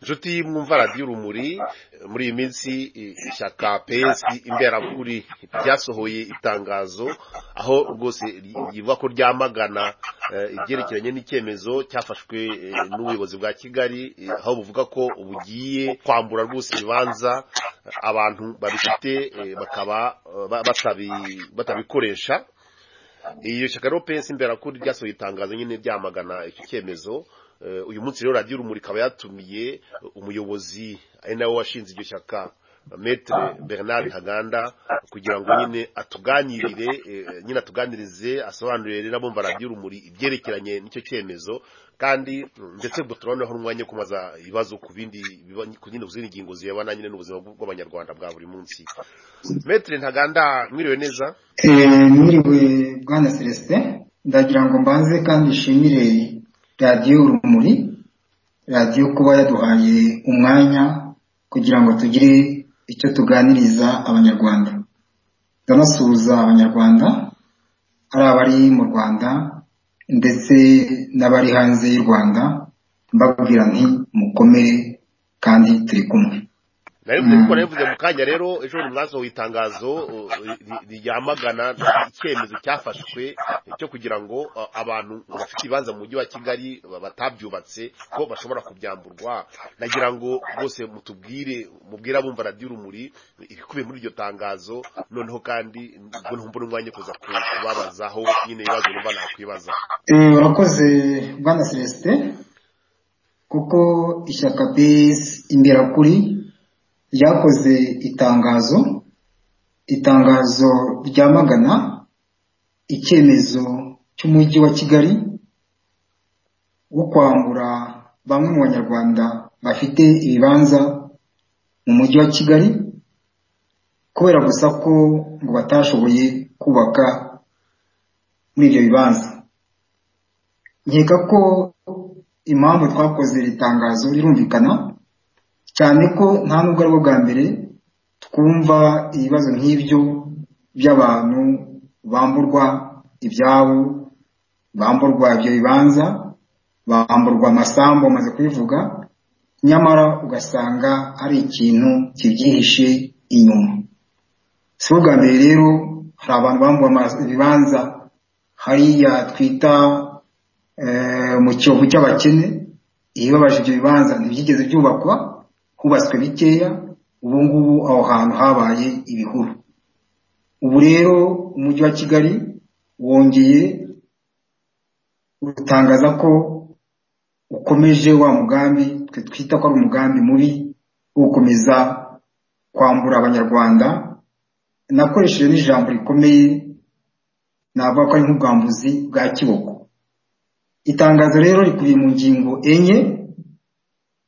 inshuti mwumva radiyo urumuri muri iyi minsi ishyaka pesi imberakuri ryasohoye itangazo aho rwose rivuga ko ryamagana ibyerekeranye n'icyemezo cyafashwe n'ubuyobozi bwa kigali aho buvuga ko bugiye kwambura rwose ibibanza abantu babifite bakaba batabikoresha iyo shyaka rero pesi imberakuri ryasohoye itangazo nyine ryamagana icyo cyemezo uyu munsi rero radiyo urumuri ikaba yatumiye umuyobozi ari nawe washinze iryo shyaka metere bernard haganda kugira ngo nyine atuganirire nyine atuganirize asobanurire n'abumva radiyo urumuri ibyerekeranye n'icyo cyemezo kandi ndetse ubwo turabonaho n'umwanya wo kumaza ibibazo ku bindi zindi ngingo zirebana nyine n'ubuzima bw'abanyarwanda bwa buri munsi metere ntaganda mwiriwe neza mwiriwe bwana celestin ndagira ngo mbanze kandi nshimire radiyo urumuri radiyo kuba yaduhaye umwanya kugira ngo tugire icyo tuganiriza abanyarwanda ndanasuhuza abanyarwanda ari abari mu rwanda ndetse n'abari hanze y'u rwanda mbabwira nti mukomere kandi turi kumwe nari muri gukora yavuze mu kanya rero ejo bundi mwasohoye itangazo ryamagana icyemezo cyafashwe cyo kugira ngo abantu bafite ibibanza mu mujyi wa kigali batabyubatse ko bashobora kubyamburwa nagira ngo bose mutubwire mubwire abumva radiyo urumuri ibikubiye muri iryo tangazo noneho kandi ubwo ntumvura umwanya kuza kubabazaho nyine ibibazo numva nakwibaza urakoze bwana celestin kuko ishyaka besi imberakuri ryakoze itangazo itangazo ryamagana icyemezo cy'umujyi wa kigali wo kwambura bamwe mu banyarwanda bafite ibibanza mu mujyi wa kigali kubera gusa ko ngo batashoboye kubaka muri ibyo bibanza nkeka ko impamvu twakoze iri tangazo rirumvikana cyane ko nta nubwo ari bwo bwa mbere twumva ibibazo nk'ibyo by'abantu bamburwa ibyabo bamburwa ibyo bibanza bamburwa amasambu bamaze kubivuga nyamara ugasanga ari ikintu kibyihishe inyuma si bwa mbere rero hari abantu bamburwa ibibanza hariya twita mu cyovu cy'abakene ibibabaje ibyo bibanza ntibyigeze byubakwa hubatswe bikeya ubu ngubu aho hantu habaye ibihuru ubu rero umujyi wa kigali wongeye utangaza ko ukomeje wa mugambi twe twita ko ari umugambi mubi wo gukomeza kwambura abanyarwanda nakoresheje n'ijambo rikomeye navuga ko ari nk'ubwambuzi bwa kiboko itangazo rero rikubiye mu ngingo enye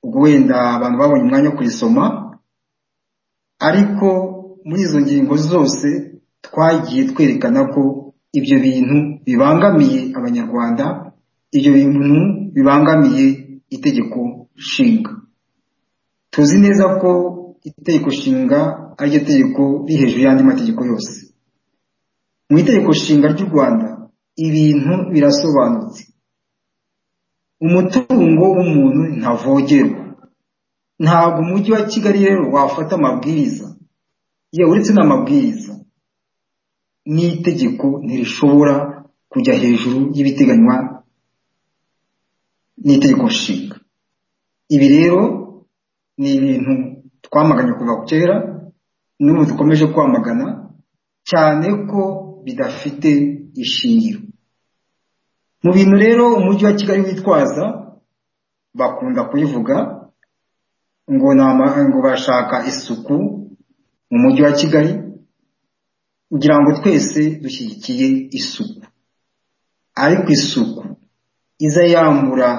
ubwo wenda abantu babonye umwanya wo kurisoma ariko muri izo ngingo zose twagiye twerekana ko ibyo bintu bibangamiye abanyarwanda ibyo bintu bibangamiye itegeko nshinga tuzi neza ko itegeko nshinga ariryo tegeko riri hejuru y'andi mategeko yose mu itegeko nshinga ry'u rwanda ibintu birasobanutse umutungo w'umuntu ntavogerwa ntabwo umujyi wa kigali rero wafata amabwiriza iyo uretse n'amabwiriza n'itegeko ntirishobora kujya hejuru y'ibiteganywa n'itegeko nshinga ibi rero ni ibintu twamaganye kuva kera n'ubu dukomeje kwamagana cyane ko bidafite ishingiro mu bintu rero umujyi wa kigali witwaza bakunda kubivuga ngo ngo bashaka isuku mu mujyi wa kigali kugira ngo twese dushyigikiye isuku ariko isuku iza yambura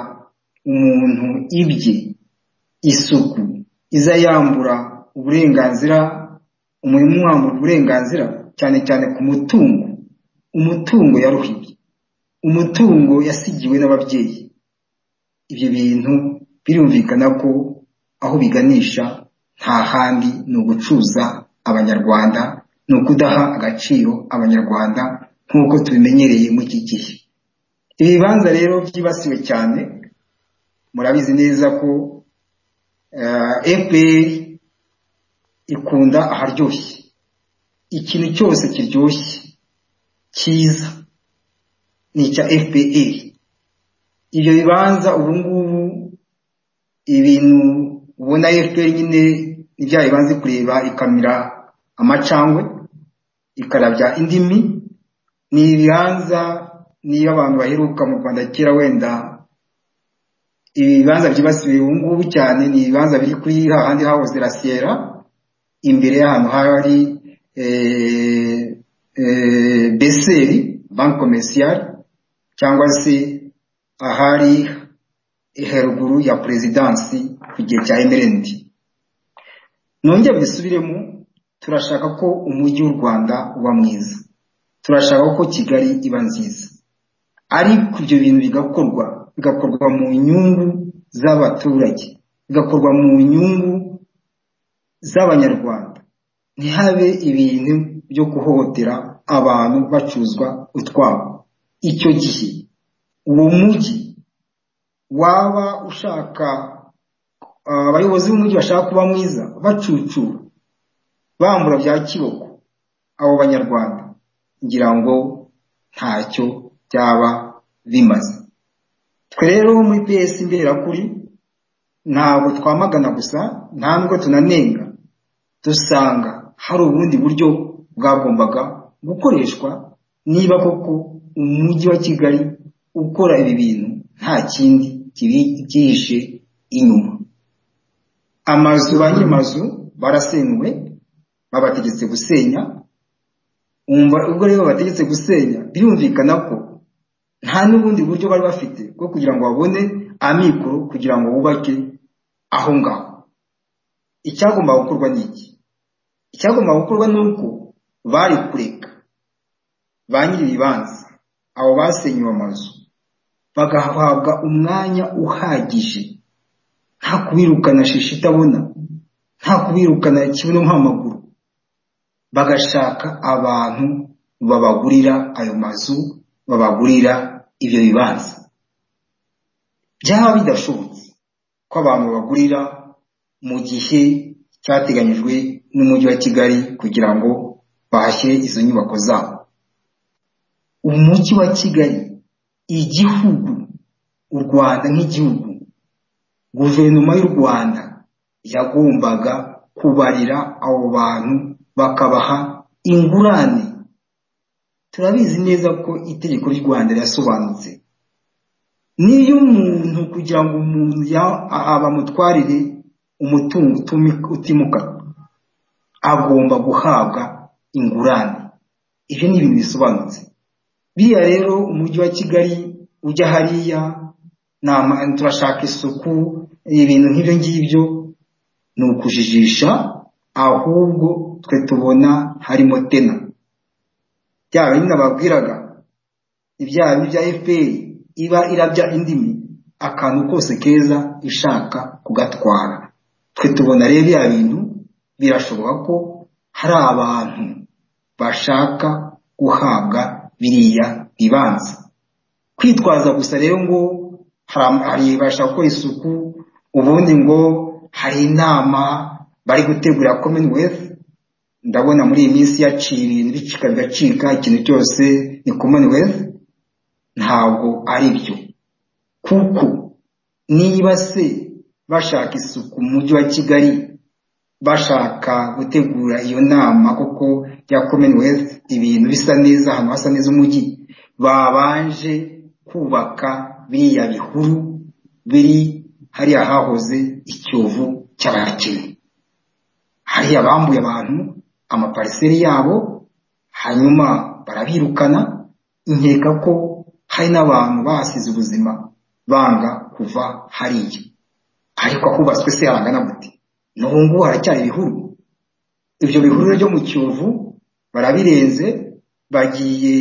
umuntu ibye isuku iza yambura uburenganzira umurimo umwambura uburenganzira cyane cyane ku mutungo umutungo yaruhiye umutungo yasigiwe n'ababyeyi ibyo bintu birumvikana ko aho biganisha nta handi ni ugucuza abanyarwanda ni ukudaha agaciro abanyarwanda nk'uko tubimenyereye mu iki gihe ibibanza rero byibasiwe cyane murabizi neza ko fpr ikunda aharyoshye ikintu cyose kiryoshye cyiza ni icya fpr ibyo bibanza ubu ngubu ibintu ubona fpr nyine ni bya bibanza kureba ikamira amacangwe ikarabya indimi ni ibibanza niba abantu baheruka mu rwanda kera wenda ibibanza byibasiwe ubu ngubu cyane ni ibibanza biri kuri hahandi hahoze rasiyera imbere y'ahantu hari beseri banki komerisiyari cyangwa se ahari heruguru ya perezidansi ku gihe cya emerendi nongere bisubiremo turashaka ko umujyi w'u rwanda uba mwiza turashaka ko kigali iba nziza ariko ibyo bintu bigakorwa bigakorwa mu nyungu z'abaturage bigakorwa mu nyungu z'abanyarwanda ntihabe ibintu byo guhohotera abantu bacuzwa utwabo icyo gihe uwo mujyi waba ushaka abayobozi b'umujyi bashaka kuba mwiza bacucura bambura bya kiboko abo banyarwanda ngira ngo ntacyo byaba bimaze twe rero muri pesi imbererakuri ntabwo twamagana gusa nta nubwo tunanenga dusanga hari ubundi buryo bwagombaga gukoreshwa niba koko umujyi wa kigali ukora ibi bintu nta kindi kibihishe inyuma amazu ba nyir'amazu barasenywe babategetse gusenya ubwo rero babategetse gusenya birumvikana ko nta n'ubundi buryo bari bafite bwo kugira ngo babone amikoro kugira ngo bubake aho ngaho icyagomba gukorwa ni iki icyagomba gukorwa ni uko bari kureka ba nyir'ibibanza abo basenywe amazu bagahabwa umwanya uhagije nta kubirukana shishi itabona nta kubirukana kibuno nk'amaguru bagashaka abantu babagurira ayo mazu babagurira ibyo bibanza byaba bidashobotse ko abantu babagurira mu gihe cyateganyijwe n'umujyi wa kigali kugira ngo bahashyire izo nyubako zabo umujyi wa kigali igihugu u rwanda nk'igihugu guverinoma y'u rwanda yagombaga kubarira abo bantu bakabaha ingurane turabizi neza ko itegeko ry'u rwanda rirasobanutse niyo umuntu kugira ngo umuntu bamutwarire umutungo utimukanwa agomba guhabwa ingurane ibyo ni ibintu bisobanutse biriya rero umujyi wa kigali ujya hariya turashaka isuku ibintu nk'ibyo ngibyo ni ukujijisha ahubwo twe tubona harimo tena bya bindi nababwiraga ibyaha bya fpr iba irabya indimi akantu kose keza ishaka kugatwara twe tubona rero bya bintu birashoboka ko hari abantu bashaka guhabwa biriya bibanza kwitwaza gusa rero ngo hari bashaka gukora isuku ubundi ngo hari inama bari gutegura commonwealth ndabona muri iyi minsi yaciye ibintu bicika bigacika ikintu cyose ni commonwealth ntabwo ari byo kuko niba se bashaka isuku mu mujyi wa kigali bashaka gutegura iyo nama kuko ya commonwealth ibintu bisa neza ahantu hasa neza umujyi babanje kubaka biriya bihuru biri hariya hahoze icyovu cy'abakene hariya bambuye abantu amapariseri yabo hanyuma barabirukana nkeka ko hari n'abantu bahasize ubuzima banga kuva hariya ariko ahubatswe se harangana gute n'ubu ngubu haracyari ibihuru ibyo bihuru byo mu kiyovu barabirenze bagiye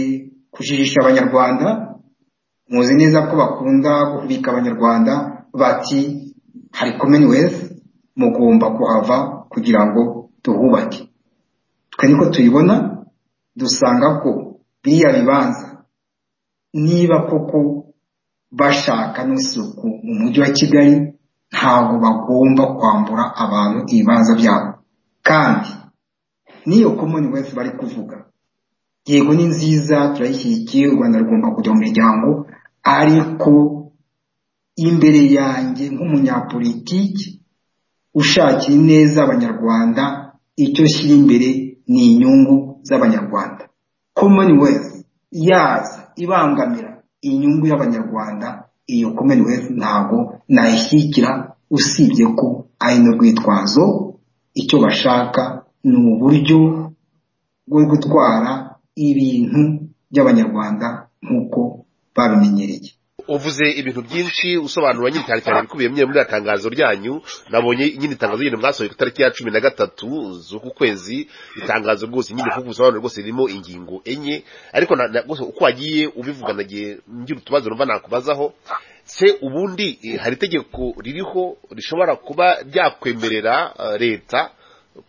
kujijisha abanyarwanda muzi neza ko bakunda guhubika abanyarwanda bati hari commonwealth mugomba kuhava kugira ngo tuhubake twe niko tuyibona dusanga ko biriya bibanza niba koko bashaka n'isuku mu mujyi wa kigali ntabwo bagomba kwambura abantu ibibanza byabo kandi n'iyo commonwealth bari kuvuga yego ni nziza turayishyigikiye u rwanda rugomba kujya mu miryango ariko imbere yanjye nk'umunyapolitiki ushakira ineza abanyarwanda icyo shyira imbere ni inyungu z'abanyarwanda commonwealth yaza ibangamira inyungu y'abanyarwanda iyo commonwealth ntabwo nayishyigikira usibye ko ari n'urwitwazo icyo bashaka ni uburyo bwo gutwara ibintu by'abanyarwanda nk'uko babimenyereye uvuze ibintu byinshi usobanura nyine cyane cyane ibikubiye muri iriya tangazo ryanyu nabonye nyine itangazo nyine mwasohoye ku itariki ya cumi na gatatu z'uku kwezi itangazo rwose nyine kuko ubusobanuro rwose ririmo ingingo enye ariko uko wagiye ubivuga nagiye ngira utubazo numva nakubazaho se ubundi hari itegeko ririho rishobora kuba ryakwemerera leta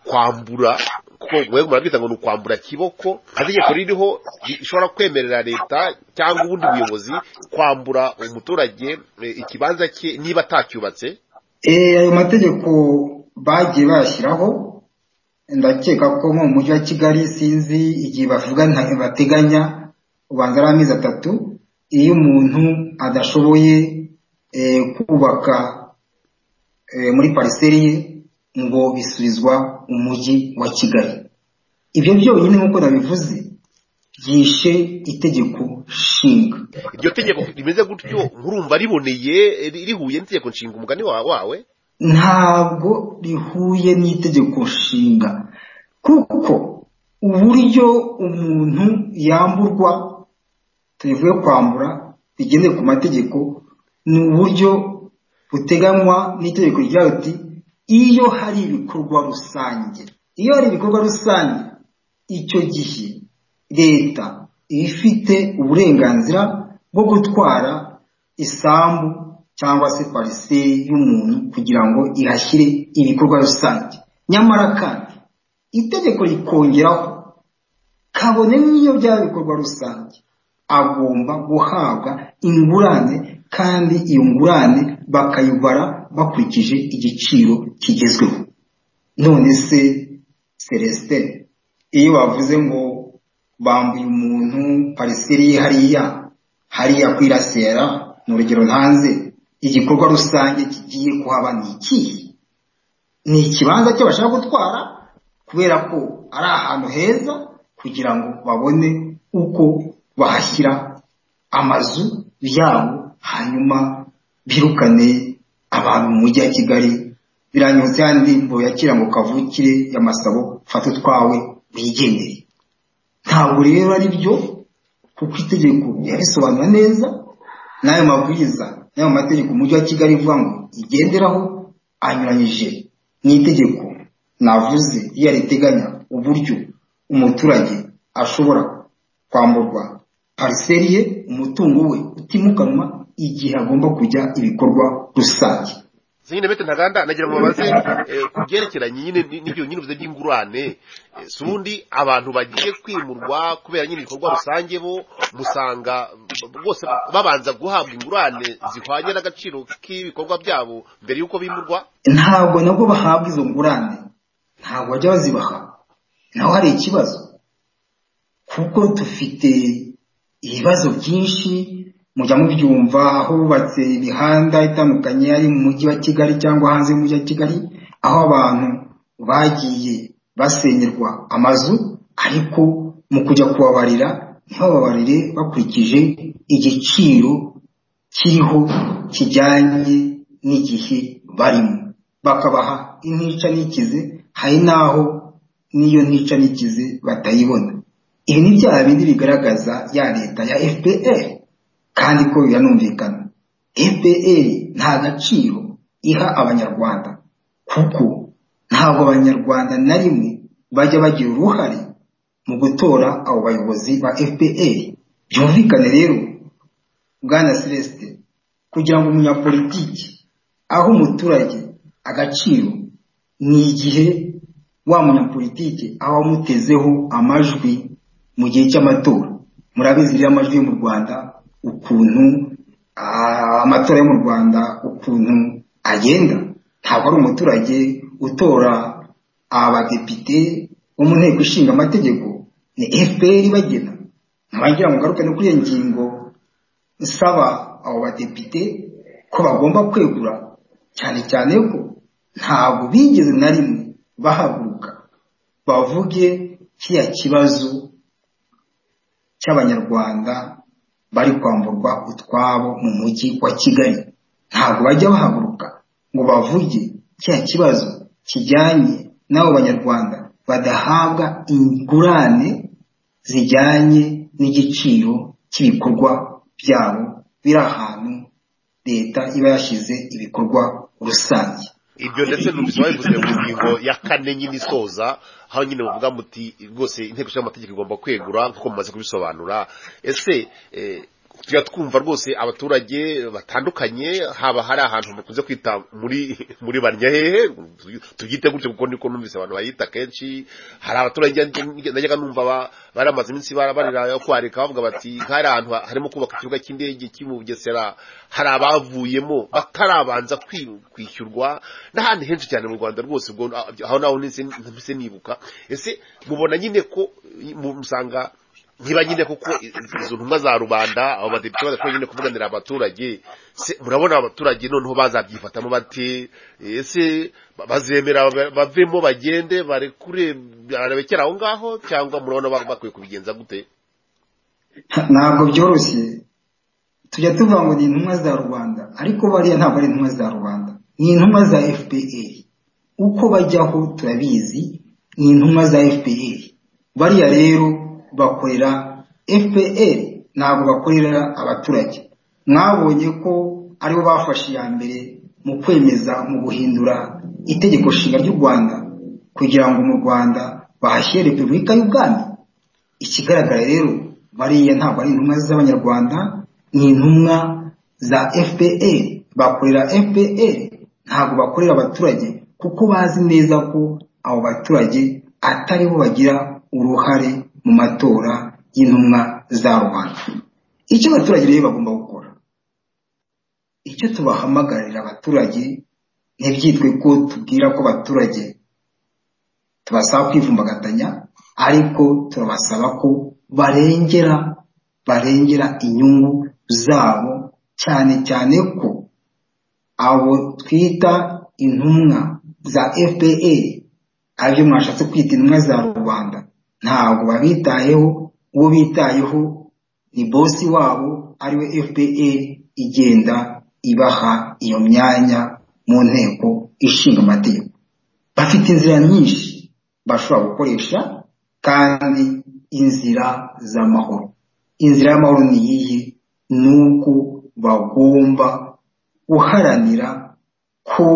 kwambura kuko we murabwita ngo ni ukwambura kiboko itegeko ririho rishobora kwemerera leta cyangwa ubundi buyobozi kwambura umuturage ikibanza cye niba atacyubatse ayo mategeko bagiye bayashyiraho ndakeka ko nko mu mujyi wa kigali sinzi igihe bavuga bateganya ubanza ari amezi atatu iyo umuntu adashoboye kubaka muri pariseri ye ngo bisubizwa umujyi wa kigali ibyo byonyine nk'uko nabivuze byishe itegeko nshinga iryo tegeko rimeze gutyo nkurumva riboneye rihuye n'itegeko nshinga umugani wawe ntabwo rihuye n'itegeko nshinga kuko uburyo umuntu yamburwa tuvuye kwambura bigendeye ku mategeko ni uburyo buteganywa n'itegeko rya uti iyo hari ibikorwa rusange iyo hari ibikorwa rusange icyo gihe leta iba ifite uburenganzira bwo gutwara isambu cyangwa se pariseri y'umuntu kugira ngo ihashyire ibikorwa rusange nyamara kandi itegeko rikongeraho kabone n'iyo byaba ibikorwa rusange agomba guhabwa ingurane kandi iyo ngurane bakayibara bakurikije igiciro kigezweho none se celestin iyo bavuze ngo bambuye umuntu pariseri ye hariya hariya kwirasera ni urugero ntanze igikorwa rusange kigiye kuhaba ni ikihe ni ikibanza cyo bashaka gutwara kubera ko ari ahantu heza kugira ngo babone uko bahashyira amazu yabo hanyuma birukane abantu mu mujyi wa kigali biranyutse kandi ngo yakira ngo kavukire ya masabo fata utwawe wigendere ntabwo rero ari byo kuko itegeko yabisobanura neza n'ayo mabwiriza n'ayo mategeko umujyi wa kigali ivuga ngo igenderaho anyuranyije n'itegeko navuze iyo riteganya uburyo umuturage ashobora kwamburwa pariseri ye umutungo we utimukanwa igihe agomba kujya ibikorwa rusange nyine bete ntaganda nagira ngo babaze ku byerekeranye nyine n'ibyo nyine uvuze by'ingurane si ubundi abantu bagiye kwimurwa kubera nyine ibikorwa rusange bo musanga bose babanza guhabwa ingurane zihwanye n'agaciro k'ibikorwa byabo mbere y'uko bimurwa ntabwo nabwo bahabwa izo ngurane ntabwo bajya bazibaha naho hari ikibazo kuko dufite ibibazo byinshi mujya mubyumva aho bubatse imihanda itandukanye ari mu mujyi wa kigali cyangwa hanze y'umujyi wa kigali aho abantu bagiye basenyerwa amazu ariko mu kujya kubabarira ntibababarire bakurikije igiciro kiriho kijyanye n'igihe barimo bakabaha intica n'ikize hari n'aho n'iyo ntica n'ikize batayibona ibi ni byaha bindi bigaragaza ya leta ya fpr kandi ko biranumvikana fpr nta gaciro iha abanyarwanda kuko ntabwo abanyarwanda na rimwe bajya bagira uruhare mu gutora abo bayobozi ba fpr byumvikane rero bwana celeste kugira ngo umunyapolitiki aho umuturage agaciro ni igihe wa munyapolitiki aba amutezeho amajwi mu gihe cy'amatora murabizi rero amajwi yo mu rwanda ukuntu amatora yo mu rwanda ukuntu agenda ntabwo ari umuturage utora abadepite bo mu nteko ishinga amategeko ni fpr bagena ntabagira ngo ngaruke no kuri iyo ngingo nsaba abo badepite ko bagomba kwegura cyane cyane ko ntabwo bigeze na rimwe bahaguruka bavuge kiriya kibazo cy'abanyarwanda bari kwamburwa utwabo mu mujyi wa kigali ntabwo bajya bahaguruka ngo bavuge kiriya kibazo kijyanye n'abo banyarwanda badahabwa ingurane zijyanye n'igiciro cy'ibikorwa byabo biri ahantu leta iba yashyize ibikorwa rusange ibyo ndetse numvise gusa mu ngingo ya kane nyine isoza aho nyine bavuga muti rwose inteko ishinga amategeko igomba kwegura nk'uko mumaze kubisobanura ese tujya twumva rwose abaturage batandukanye haba hari ahantu bakunze kwita muri muri banyahehe tubyite gutyo kuko niko numvise abantu bayita kenshi hari abaturage najyaga numva baramaze iminsi barira kwareka bavuga bati nk'ahari ahantu harimo kubaka ikibuga cy'indege kiri mu bugesera hari abavuyemo batarabanza kwishyurwa n'ahandi henshi cyane mu rwanda rwose ubwo aho naho ntise nibuka ese mubona nyine ko musanga niba nyine kuko izo ntumwa za rubanda abo badepite badashobora nyine kuvuganira abaturage murabona abaturage noneho bazabyifatamo bati ese bazemera bavemo bagende barekure barebekera aho ngaho cyangwa murabona bakwiye kubigenza gute ntabwo byoroshye tujya tuvuga ngo ni intumwa za rubanda ariko bariya ntabwo ari intumwa za rubanda ni intumwa za fpr uko bajyaho turabizi ni intumwa za fpr bariya rero bakorera fpr ntabwo bakorera abaturage mwabonye ko aribo bafashe iya mbere mu kwemeza mu guhindura itegeko nshinga ry'u rwanda kugira ngo mu rwanda bahashyire repubulika y'ubwami ikigaragara rero bariya ntabwo ari intumwa z'abanyarwanda ni intumwa za fpr bakorera fpr ntabwo bakorera abaturage kuko bazi neza ko abo baturage ataribo bagira uruhare mu matora y'intumwa za rubanda icyo abaturage rero bagomba gukora icyo tubahamagarira abaturage ntibyitwe ko tubwira ko abaturage tubasaba kwivumbagatanya ariko turabasaba ko barengera barengera inyungu zabo cyane cyane ko abo twita intumwa za fpr aribyo mwashatse kwita intumwa za rubanda ntabwo babitayeho uwo bitayeho ni bosi wabo ariwe fpr igenda ibaha iyo myanya mu nteko ishinga amategeko bafite inzira nyinshi bashobora gukoresha kandi inzira z'amahoro inzira y'amahoro ni iyihe ni uko bagomba guharanira ko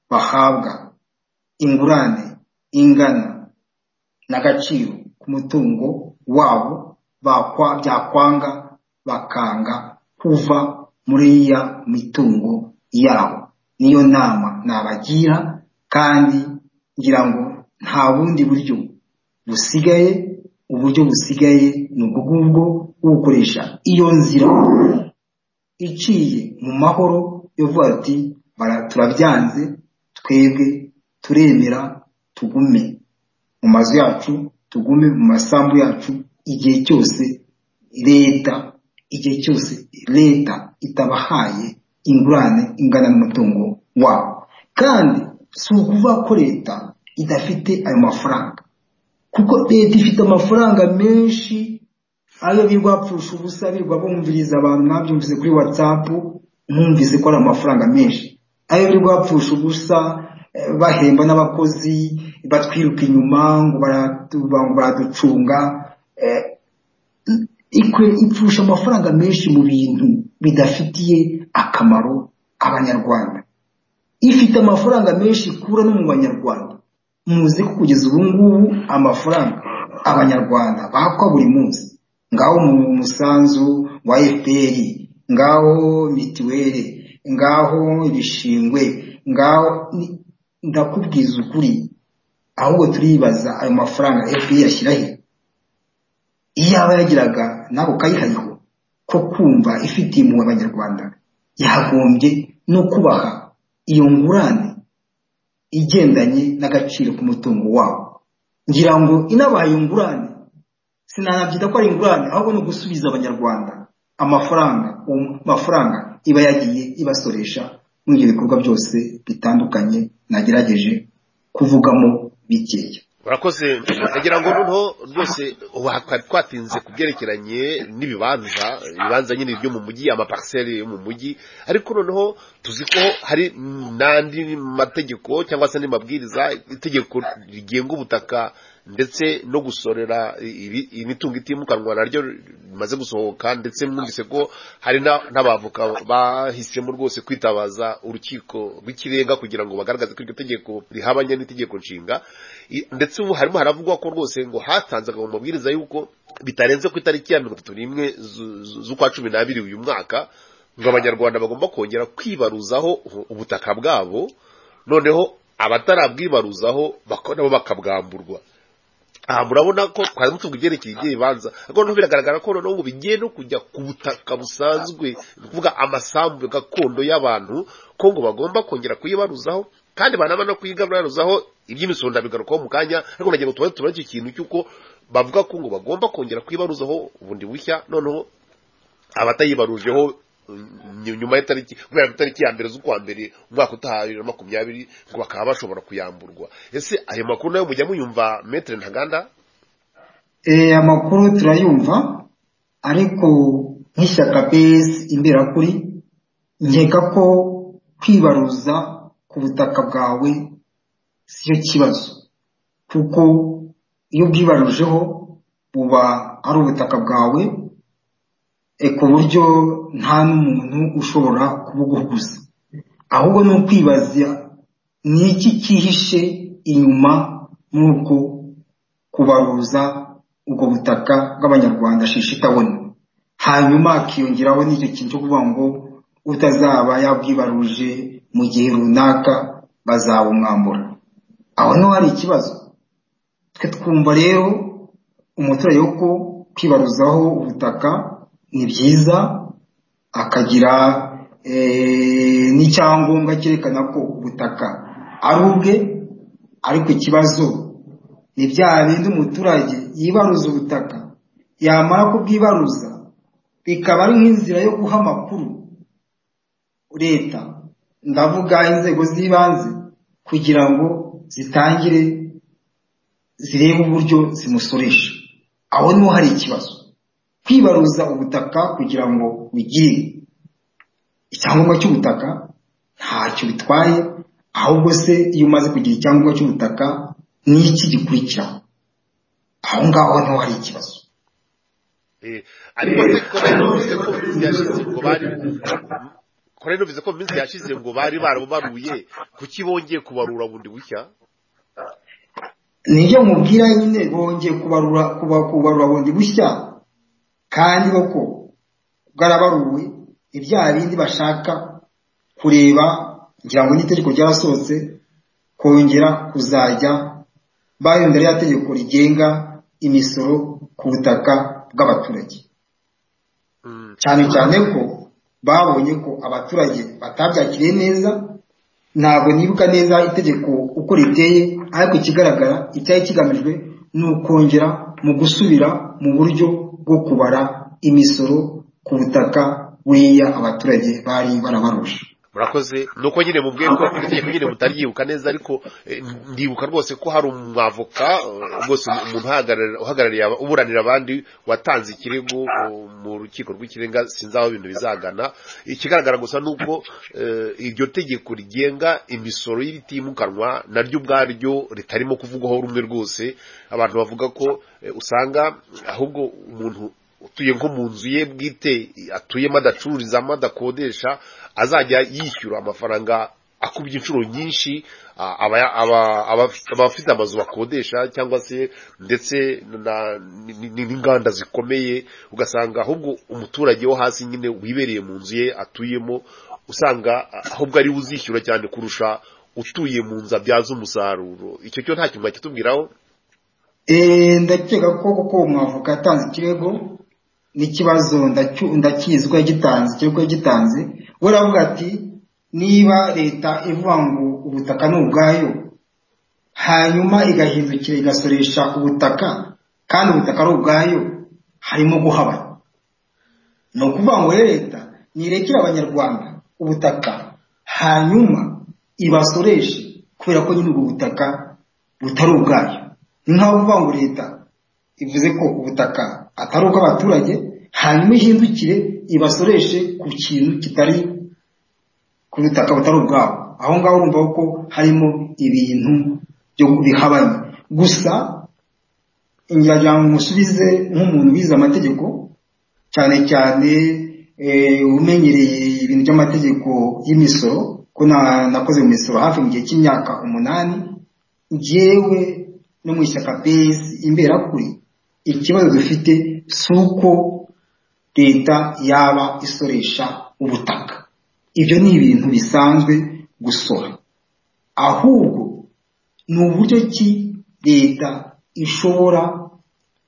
bahabwa ingurane ingana n'agaciro k'umutungo wabo byakwanga bakanga kuva muri iya mitungo yabo niyo nama nabagira kandi ngira ngo nta bundi buryo busigaye uburyo busigaye ni ubwo ngubwo bwo gukoresha iyo nzira iciye mu mahoro yavuga ati turabyanze twebwe turemera tugume mu mazu yacu tugume mu masambu yacu igihe cyose leta igihe cyose leta itabahaye ingurane ingana n'umutungo wabo kandi si ukuvuga ko leta idafite ayo mafaranga kuko leta ifite amafaranga menshi ayo birwapfusha ubusa birwa bumviriza abantu mwabyumvise kuri watsapu mwumvise ko ari amafaranga menshi ayo birwapfusha ubusa bahemba n'abakozi batwiruka inyuma ngo baraducunga ipfusha amafaranga menshi mu bintu bidafitiye akamaro abanyarwanda ifite amafaranga menshi ikura no mu banyarwanda muzi ko kugeza ubu ngubu amafaranga abanyarwanda bakwa buri munsi ngaho mu musanzu wa fpr ngaho mitiweli ngaho ibishingwe ngaho ndakubwiza ukuri ahubwo turibaza ayo mafaranga fpr ashyiraho iyaba yagiraga nawe ukayihariho ko kumva ifitiye impuhwe abanyarwanda yagombye no kubaha iyo ngurane igendanye n'agaciro k'umutungo wabo ngira ngo inabaye ingurane sinanabyita ko ari ingurane ahubwo ni ugusubiza abanyarwanda amafaranga amafaranga iba yagiye ibasoresha muri ibyo bikorwa byose bitandukanye nagerageje kuvugamo bikeya urakoze ndagira ngo noneho rwose twari twatinze ku byerekeranye n'ibibanza ibibanza nyine byo mu mujyi amapariseri yo mu mujyi ariko noneho tuzi ko hari n'andi mategeko cyangwa se andi mabwiriza itegeko rigenga ubutaka ndetse no gusorera imitungo itimukanwa naryo rimaze gusohoka ndetse mwumvise ko hari n'abavoka bahisemo rwose kwitabaza urukiko rw'ikirenga kugira ngo bagaragaze ko iryo tegeko rihabanye n'itegeko nshinga ndetse ubu harimo haravugwa ko rwose ngo hatanzwe mu mabwiriza y'uko bitarenze ku itariki ya mirongo itatu n'imwe z'ukwa cumi n'abiri uyu mwaka ngo abanyarwanda bagomba kongera kwibaruzaho ubutaka bwabo noneho abatarabwibaruzaho nabo bakabwamburwa aha murabona ko twari mutuvuga ibyerekeye iby'ibibanza ariko noneho biragaragara ko noneho bigiye no kujya ku butaka busanzwe ni ukuvuga amasambu gakondo y'abantu ko ngo bagomba kongera kuyibaruzaho kandi banaba no kuyigabanuzaho iby'imisoro ndabigarukaho mu kanya ariko nagira ngo tubone tubone icyo kintu cy'uko bavuga ko ngo bagomba kongera kuyibaruzaho ubundi bushya noneho abatayibarujeho nyuma y'itariki kubera itariki ya mbere z'ukwa mbere umwaka utaha bibiri na makumyabiri ngo bakaba bashobora kuyamburwa ese ayo makuru nayo mujya muyumva metero ntaganda aya makuru turayumva ariko nk'ishyaka besi imberakuri nkeka ko kwibaruza ku butaka bwawe siyo kibazo kuko iyo ubwibarujeho buba ari ubutaka bwawe ku buryo nta n'umuntu ushobora kubuguguza ahubwo ni ukwibaza ni iki cyihishe inyuma n'uko kubaruza ubwo butaka bw'abanyarwanda shishitabona hanyuma hakiyongeraho n'icyo kintu cyo kuvuga ngo utazaba yabwibaruje mu gihe runaka bazabumwambura aho niho hari ikibazo twe twumva rero umuturage wo kwibaruzaho ubutaka ni byiza akagira n'icyangombwa cyerekana ko ubutaka ari ubwe ariko ikibazo ni bya bindi umuturage yibaruza ubutaka yamara kubwibaruza bikaba ari nk'inzira yo guha amakuru leta ndavuga inzego z'ibanze kugira ngo zitangire zirebe uburyo zimusoresha aho niho hari ikibazo kwibaruza ubutaka kugira ngo ugire icyangombwa cy'ubutaka ntacyo bitwaye ahubwo se iyo umaze kugira icyangombwa cy'ubutaka ni iki gikurikira aho ngaho niho hari ikibazo ariko se kora bivuze ko mu minsi yashize ngo bari barabaruye kuki bongeye kubarura bundi bushya nibyo mubwira nyine bongeye kubarura bundi bushya kandi koko bwarabaruwe ibyaha bindi bashaka kureba ngira ngo n'itegeko ryarasohotse kongera kuzajya bari imbere y'ategeko rigenga imisoro ku butaka bw'abaturage cyane cyane ko babonye ko abaturage batabyakiriye neza ntabwo nibuka neza itegeko uko riteye ariko ikigaragara icyari kigamijwe ni ukongera mu gusubira mu buryo bwo kubara imisoro ku butaka buriya abaturage bari barabarusha murakoze ni uko nyine mubwiye ko itegeko nyine mutaryibuka neza ariko ndibuka rwose ko hari umwavoka rwose umuntu uhagarariye uburanira abandi watanze ikirego mu rukiko rw'ikirenga sinzi aho ibintu bizagana ikigaragara gusa ni uko iryo tegeko rigenga imisoro y'ibitimukanwa naryo ubwaryo ritarimo kuvugwaho rumwe rwose abantu bavuga ko usanga ahubwo umuntu utuye nko mu nzu ye bwite atuyemo adacururizamo adakodesha azajya yishyura amafaranga akubye inshuro nyinshi abafite amazu bakodesha cyangwa se ndetse n'inganda zikomeye ugasanga ahubwo umuturage wo hasi nyine wibereye mu nzu ye atuyemo usanga ahubwo ari uzishyura cyane kurusha utuye mu nzu abyaza umusaruro icyo cyo nta kintu bakitubwiraho ndakeka ko kuko mwavuga atanze ikirego n'ikibazo ndakizwa gitanze ikirego gitanze we aravuga ati niba leta ivuga ngo ubutaka ni ubwayo hanyuma igahindukira igasoresha ubutaka kandi ubutaka ari ubwayo harimo guhabana ni ukuvuga ngo leta nirekere abanyarwanda ubutaka hanyuma ibasoreshe kubera ko nyine ubwo butaka butari ubwayo ni nkaho kuvuga ngo leta ivuze ko ubutaka atari ubw'abaturage hanyuma ihindukire ibasoreshe ku kintu kitari ku butaka butari ubwabo aho ngaho urumva ko harimo ibintu byo bihabanye gusa ngira ngo musubize nk'umuntu wize amategeko cyane cyane umenyereye ibintu by'amategeko y'imisoro ko nakoze mu misoro hafi mu gihe cy'imyaka umunani ngewe no mu ishyaka pesi imbera kuri ikibazo dufite si uko leta yaba isoresha ubutaka ibyo ni ibintu bisanzwe gusora ahubwo ni uburyo ki leta ishobora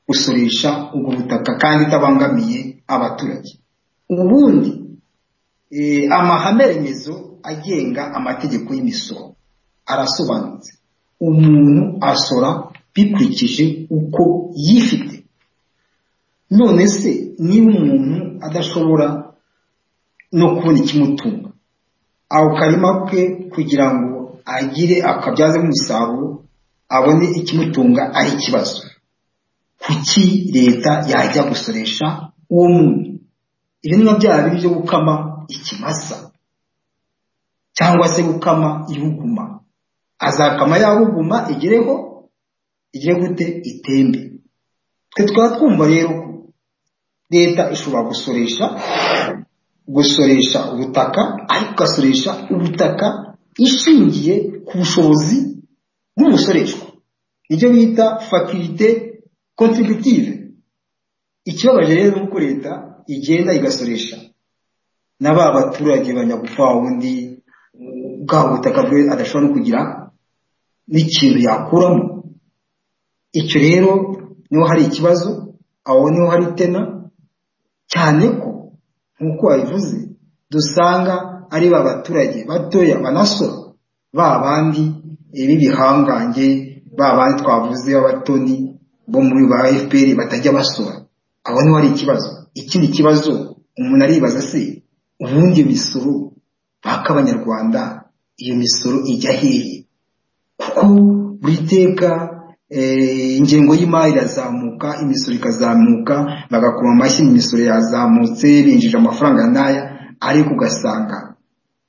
gusoresha ubwo butaka kandi itabangamiye abaturage ubundi amahame remezo agenga amategeko y'imisoro arasobanutse umuntu asora bikurikije uko yifite none se niba umuntu adashobora no kubona ikimutunga ako karima ke kugira ngo agire akabyazemo umusaruro abone ikimutunga ari ikibazo kuki leta yajya gusoresha uwo muntu ibi ni bya bindi byo gukama ikimasa cyangwa se gukama ihuguma azakama yabuguma igereho igire gute itembe twe twaba twumva rero ko leta ishobora gusoresha gusoresha ubutaka ariko igasoresha ubutaka ishingiye ku bushobozi bw'umusoreshwa nibyo bita fakirite kontributive ikibabaje rero ni uko leta igenda igasoresha na ba baturage banyagupfa wundi bwa butaka bwe adashobora no kugira n'ikintu yakuramo icyo rero niho hari ikibazo aho niho hari tena cyane ko nk'uko wabivuze dusanga ari ba baturage batoya banasora ba bandi b'ibihangange ba bandi twavuze b'abatoni bo muri ba fpr batajya basora aho niho hari ikibazo ikindi kibazo umuntu aribaza se ubundi imisoro baka abanyarwanda iyo misoro ijya hehe kuko buri teka ingengo y'imari irazamuka imisoro ikazamuka bagakoma amashyi imisoro yazamutse binjije amafaranga n'aya ariko ugasanga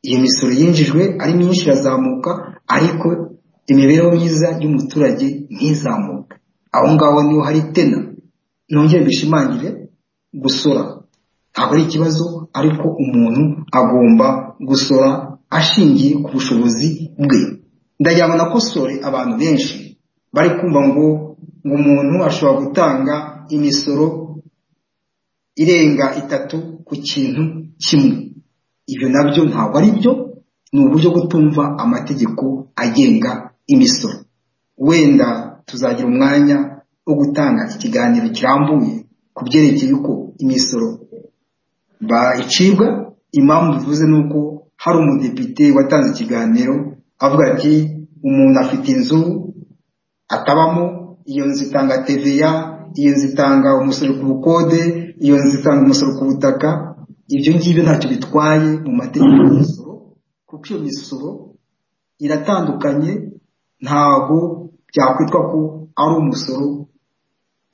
iyo misoro yinjijwe ari myinshi irazamuka ariko imibereho myiza y'umuturage ntizamuke aho ngaho niho hari tena nongere bishimangire gusora ntabwo ari ikibazo ariko umuntu agomba gusora ashingiye ku bushobozi bwe ndayabona ko sore abantu benshi bari kumva ngo ngo umuntu ashobora gutanga imisoro irenga itatu ku kintu kimwe ibyo nabyo ntabwo ari byo ni uburyo gutumva amategeko agenga imisoro wenda tuzagira umwanya wo gutanga ikiganiro kirambuye ku byerekeye uko imisoro bayicibwa impamvu bivuze ni uko hari umudepite watanze ikiganiro avuga ati umuntu afite inzu atabamo iyo nzu itanga TVA iyo nzu itanga umusoro ku bukode iyo nzu itanga umusoro ku butaka ibyo ngibyo ntacyo bitwaye mu mategeko y'umusoro kuko iyo misoro iratandukanye ntabwo byakwitwa ko ari umusoro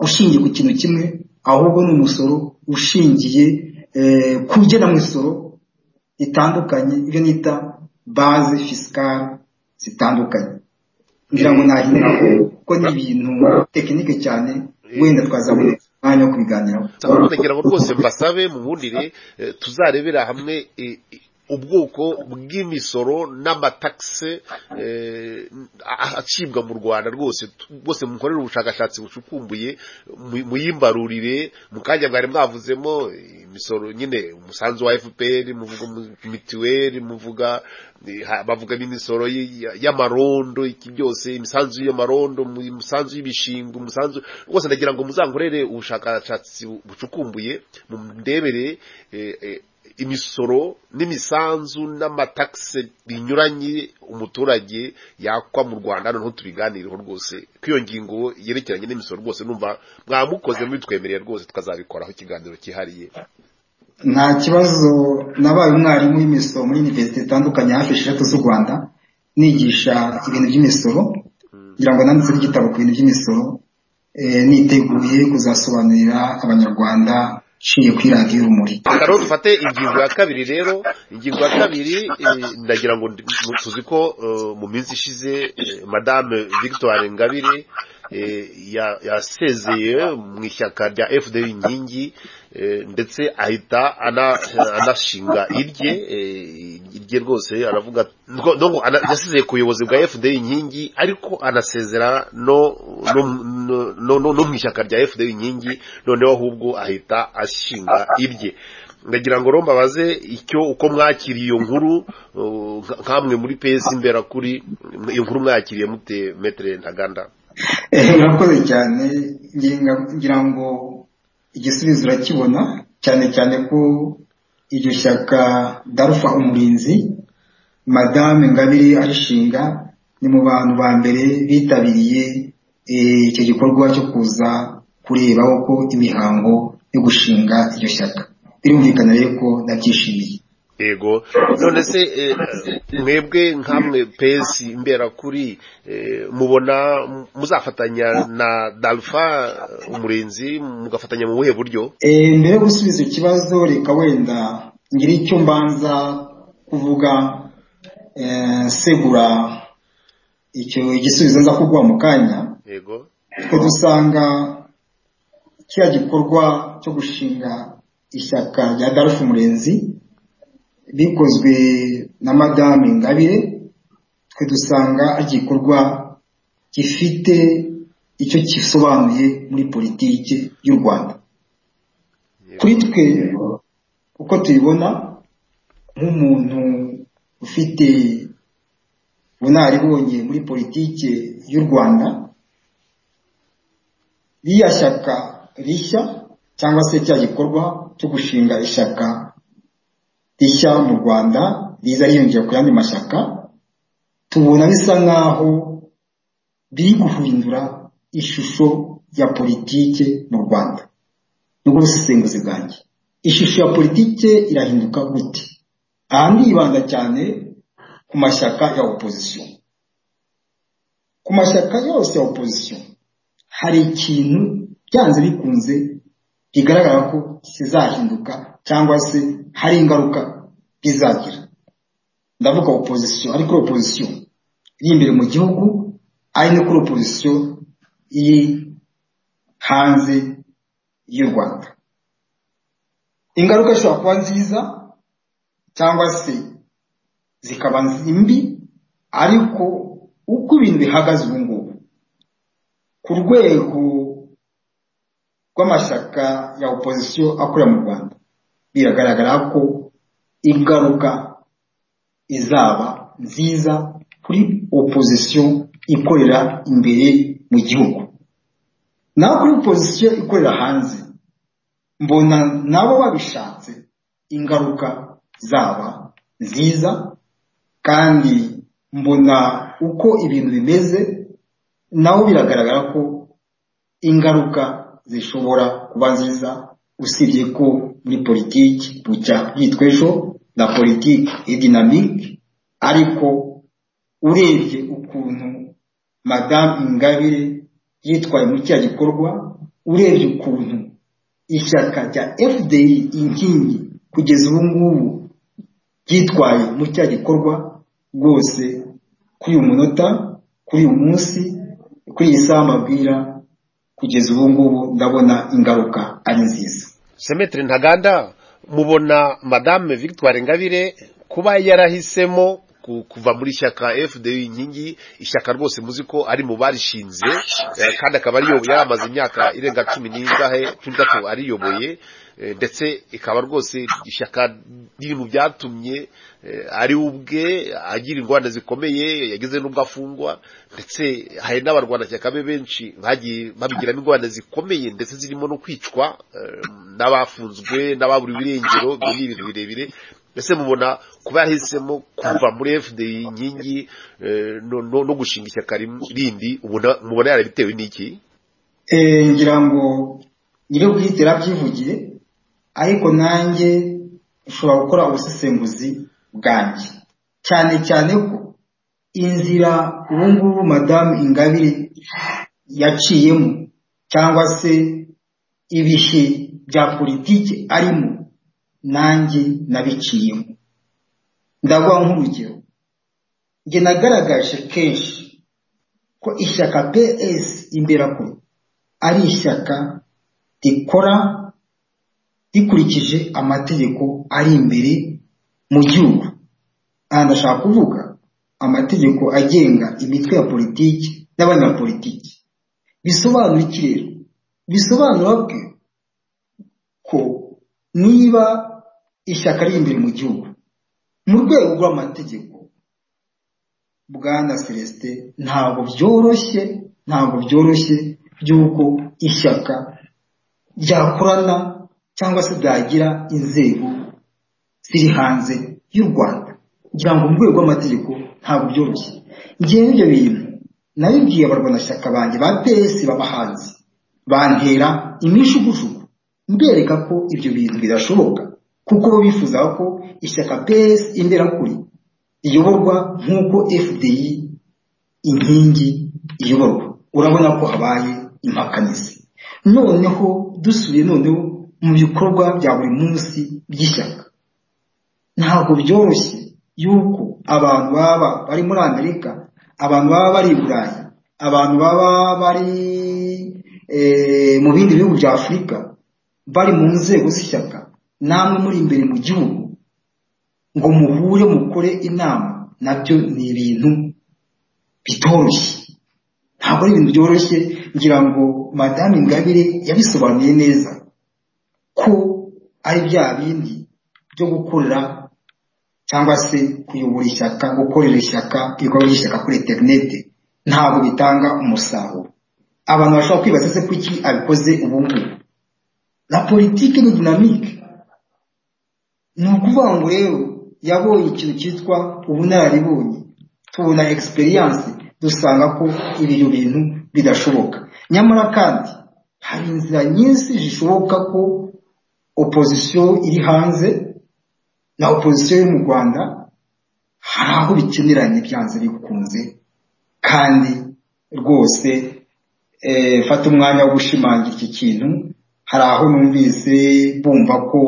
ushingiye ku kintu kimwe ahubwo ni umusoro ushingiye ku igenamusoro ritandukanye ibyo nita baze fisikari zitandukanye ngira ngo nahindura ko ni ibintu tekinike cyane wenda twazabona umwanya wo kubiganiraho ngira ngo rwose mbasabe mubundire tuzarebera hamwe ubwoko bw'imisoro n'amatagisi acibwa mu rwanda rwose rwose mukorere ubushakashatsi bucukumbuye muyimbarurire mu kanya mwari mwavuzemo imisoro nyine umusanzu wa fpr muvuga mituweli muvuga bavuga n'imisoro y'amarondo iki byose imisanzu y'amarondo imisanzu y'ibishingwe umusanzu rwose ndagira ngo muzankorere ubushakashatsi bucukumbuye mu ndebere imisoro n'imisanzu n'amatakisi binyuranye umuturage yakwa mu rwanda noneho tubiganireho rwose ko iyo ngingo yerekeranye n'imisoro rwose numva mwamukoze mubitwemereye rwose tukazabikoraho ikiganiro cyihariye nta kibazo nabaye umwarimu w'imisoro muri univerisite itandukanye hafi eshatu z'u rwanda nigisha ibintu by'imisoro kugira ngo nanditse n'igitabo ku bintu by'imisoro niteguye kuzasobanurira abanyarwanda nshingiye kuri radiyo rumuri rero dufate ingingo ya kabiri rero ingingo ya kabiri ndagira ngo tuzi ko mu minsi ishize madame victoire ngabire yasezeye mu ishyaka rya fda inkingi ndetse ahita anashinga irye irye rwose aravuga yasezeye ku buyobozi bwa fda inkingi ariko anasezera no mu ishyaka rya fda inkingi noneho ahubwo ahita ashinga irye ndagira ngo romba baze icyo uko mwakiriye iyo nkuru nk'amwe muri pesi mbera kuri iyo nkuru mwakiriye mute metere ntaganda urakoze cyane ngira ngo igisubizo urakibona cyane cyane ko iryo shyaka darufa umurinzi madame ngabire arishinga ni mu bantu ba mbere bitabiriye icyo gikorwa cyo kuza kureba uko imihango yo gushinga iryo shyaka birumvikana rero ko nabyishimiye yego none se mwebwe nk'amwe pesi mbera kuri mubona muzafatanya na darufa umurinzi mugafatanya mu buhe buryo mbere yo gusubiza ikibazo reka wenda ngira icyo mbanza kuvuga segura icyo igisubizo nza kuguha mu kanya yego twe dusanga kiriya gikorwa cyo gushinga ishyaka rya darufa umurinzi bikozwe na madame ngabire twe dusanga ari igikorwa gifite icyo gisobanuye muri politiki y'u rwanda kuri twe uko tubibona nk'umuntu ufite bunaribonye muri politiki y'u rwanda ririya shyaka rishya cyangwa se cya gikorwa cyo gushinga ishyaka rishya mu rwanda riza riyongera ku yandi mashyaka tubona bisa nk'aho biri guhindura ishusho ya politike mu rwanda nibwo busesenguzi bwanjye ishusho ya politike irahinduka gute aha ndibanda cyane ku mashyaka ya opozisiyo ku mashyaka yose ya opozisiyo hari ikintu byanze bikunze bigaragara ko kizahinduka cyangwa se hari ingaruka bizagira ndavuga opozisiyo ari kuri opozisiyo iri imbere mu gihugu ari no kuri opozisiyo iri hanze y'u rwanda ingaruka zishobora kuba nziza cyangwa se zikaba mbi ariko uko ibintu bihagaze ubu ngubu ku rwego rw'amashyaka ya opozisiyo akorera mu rwanda biragaragara ko ingaruka izaba nziza kuri opozisiyo ikorera imbere mu gihugu naho kuri opozisiyo ikorera hanze mbona nabo babishatse ingaruka zaba nziza kandi mbona uko ibintu bimeze naho biragaragara ko ingaruka zishobora kuba nziza usibye ko muri politiki bucya bwitwa ejo na politiki idinamike ariko urebye ukuntu madamu ingabire yitwaye muri kiriya gikorwa urebye ukuntu ishyaka rya fda inkingi kugeza ubu ngubu ryitwaye muri kiriya gikorwa rwose kuri uyu munota kuri uyu munsi kuri iyi saha mabwira kugeza ubu ngubu ndabona ingaruka ari nziza semetiri ntaganda mubona madame victoire ngabire kuba yarahisemo kuva muri shyaka fda inkingi ishyaka rwose muzi ko ari mu barishinze eh, kandi akaba ariyoboye yaramaze imyaka irenga cumi n'ingahe cumi n'itatu ariyoboye eh, ndetse ikaba rwose ishyaka riri mu byatumye eh, ari ubwe agira ingorane zikomeye yagize n'ubwo afungwa ndetse hari n'abarwanashyaka be benshi bagiye babigiramo ingorane zikomeye ndetse zirimo no kwicwa eh, n'abafunzwe n'ababura ibirengero ibyo ni ibintu birebire mbese mubona kuba yahisemo kuva muri fda inkingi eh, no- no no gushinga ishyaka rim- rindi ubona- mubona yarabitewe n'iki Eh, ngira ngo nyiri ubwite yarabyivugiye ariko nanjye nshobora gukora ubusesenguzi bwanjye cyane cyane ko inzira ubu ngubu madamu ingabire yaciyemo cyangwa se ibihe bya politiki arimo nanjye nabiciyemo ndaguha nk'urugero njye nagaragaje kenshi ko ishyaka PS imberakuru ari ishyaka rikora rikurikije amategeko ari imbere mu gihugu aha ndashaka kuvuga amategeko agenga imitwe ya politiki n'abanyapolitiki bisobanura iki rero bisobanura bwe ko niba ishyaka riri imbere mu gihugu mu rwego rw'amategeko bwana celestin ntabwo byoroshye ntabwo byoroshye by'uko ishyaka ryakorana cyangwa se ryagira inzego ziri hanze y'u rwanda kugira ngo mu rwego rw'amategeko ntabwo byoroshye ngewe ibyo bintu nabibwiye abarwanashyaka banjye ba ps b'abahanzi bantera imishugujugu mbereka ko ibyo bintu bidashoboka kuko bo bifuzaga ko ishyaka ps imberakuri riyoborwa nk'uko fdi inkingi iyoborwa urabona ko habaye impakanizi noneho dusubiye noneho mu bikorwa bya buri munsi by'ishyaka ntabwo byoroshye yuko abantu baba bari muri amerika abantu baba bari i burayi abantu baba bari eh, mu bindi bihugu bya afurika bari mu nzego z'ishyaka namwe muri imbere mu gihugu ngo muhure mukore inama nabyo ni ibintu bitoroshye ntabwo ari ibintu byoroshye ngira ngo madamu ingabire yabisobanuye neza ko ari bya bindi byo gukorera cyangwa se kuyobora ishyaka gukorera ishyaka ibikorwa by'ishyaka kuri interineti ntabwo bitanga umusaruro abantu bashobora kwibaza se kuki abikoze ubu ngubu na politiki ni dinamike ni ukuvuga ngo rero yabonye ikintu cyitwa ubunararibonye tubona egisperiyanse dusanga ko ibyo bintu bidashoboka nyamara kandi hari inzira nyinshi zishoboka ko opozisiyo iri hanze na opozisiyo yo mu rwanda hari aho bikeneranye byanze bikunze kandi rwose eh, fata umwanya wo gushimangira iki kintu hari aho numvise bumva ko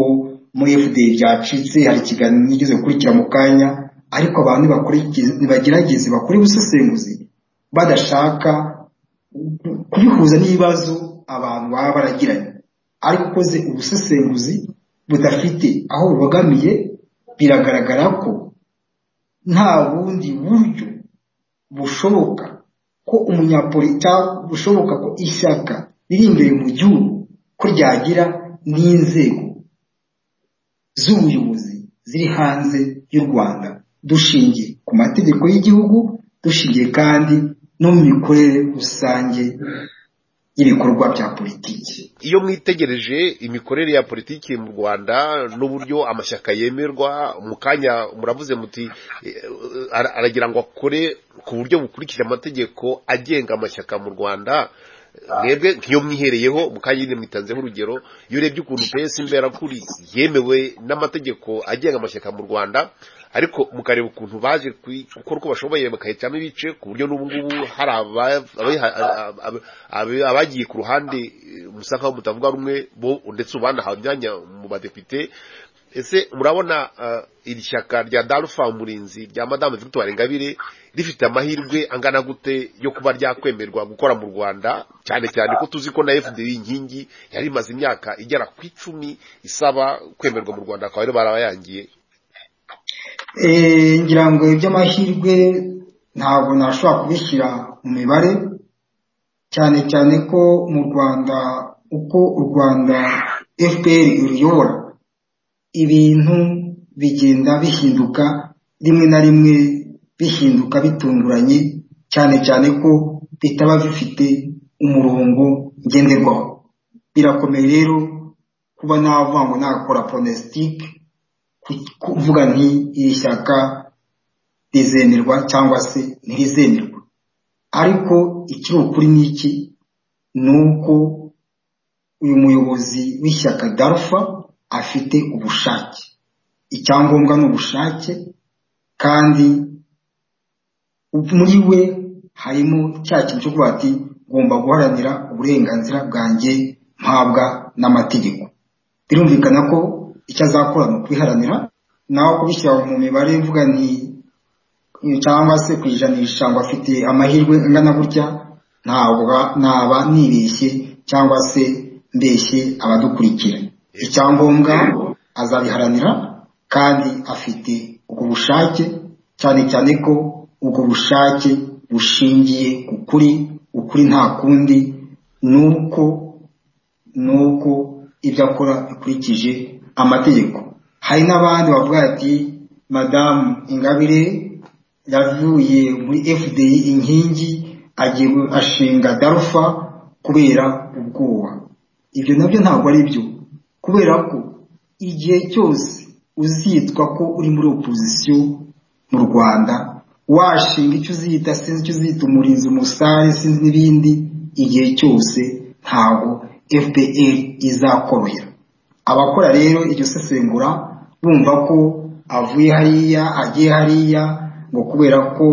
muri fda byacitse hari ikiganiro nigeze gukurikira mu kanya ariko abantu nibakurikize- nibagerageze bakore ubusesenguzi badashaka kubihuza n'ibibazo abantu baba baragiranye ariko ukoze ubusesenguzi budafite aho bubogamiye biragaragara ko nta bundi buryo bushoboka ko umunyapolita bushoboka ko ishyaka riri imbere mu gihugu ko ryagira n'inzego z'ubuyobozi ziri hanze y'u rwanda dushingiye ku mategeko y'igihugu dushingiye kandi no mu mikorere rusange y'ibikorwa bya politiki iyo mwitegereje imikorere ya politiki mu rwanda n'uburyo amashyaka yemerwa mu kanya muravuze muti eh, ara- aragira ngo akore ku buryo bukurikije amategeko agenga amashyaka mu rwanda mwebwe nk'iyo mwihereyeho mu kanya nyine mwitanzeho urugero iyo urebye ukuntu pesi imberakuri yemewe n'amategeko agenga amashyaka mu rwanda ariko mukareba ukuntu baje kui- gukora uko bashoboye bakahitamo ibice ku buryo n'ubu ngubu hari aba- abiha- a- a- a- abagiye ku ruhande eh, musa nkaho mutavuga rumwe bo ndetse ubanahawe imyanya mu badepite ese murabona eh, iri shyaka rya darufa murinzi rya madamu victoire ingabire rifite amahirwe angana gute yo kuba ryakwemerwa gukora mu rwanda cyane cyane ko tuzi ko na fdi inkingi yari imaze imyaka igera ku icumi isaba kwemerwa mu rwanda akaba rero barabayangiye ngira ngo iby'amahirwe ntabwo nashobora kubishyira mu mibare cyane cyane ko mu rwanda uko u rwanda fpr iruyobora ibintu bigenda bihinduka rimwe na rimwe bihinduka bitunguranye cyane cyane ko bitaba bifite umurongo ngenderwaho birakomeye rero kuba navuga ngo nakora pronositike kuvuga nti iri shyaka rizemerwa cyangwa se ntirizemerwa ariko ikiri ukuri ni iki ni uko uyu muyobozi w'ishyaka darufa afite ubushake icyangombwa ni ubushake kandi muri we harimo cya kintu cyo kuvuga ati ngomba guharanira uburenganzira bwanjye mpabwa n'amategeko birumvikana ko icyo azakora ni ukwiharanira naho kubishyira mu mibare mvuga ni cyangwa se ku ijanisha ngo afite amahirwe angana gutya ntabwo naba nibeshye cyangwa se mbeshye abadukurikira icyangombwa azabiharanira kandi afite ubwo bushake cyane cyane ko ubwo bushake bushingiye ku kuri ukuri nta kundi ni uko ni uko ibyo akora bikurikije amategeko hari n'abandi bavuga ati madamu ingabire yavuye muri fdi inkingi agiye ashinga darufa kubera ubwoba ibyo nabyo ntabwo ari byo kubera ko igihe cyose uzitwa ko uri muri opozisiyo mu rwanda washinga icyo uzita sinzi icyo uzita umurinzi umusare sinzi n'ibindi igihe cyose ntabwo fpr izakorohera abakora rero iryo sesengura bumva ko avuye hariya agiye hariya ngo kubera ko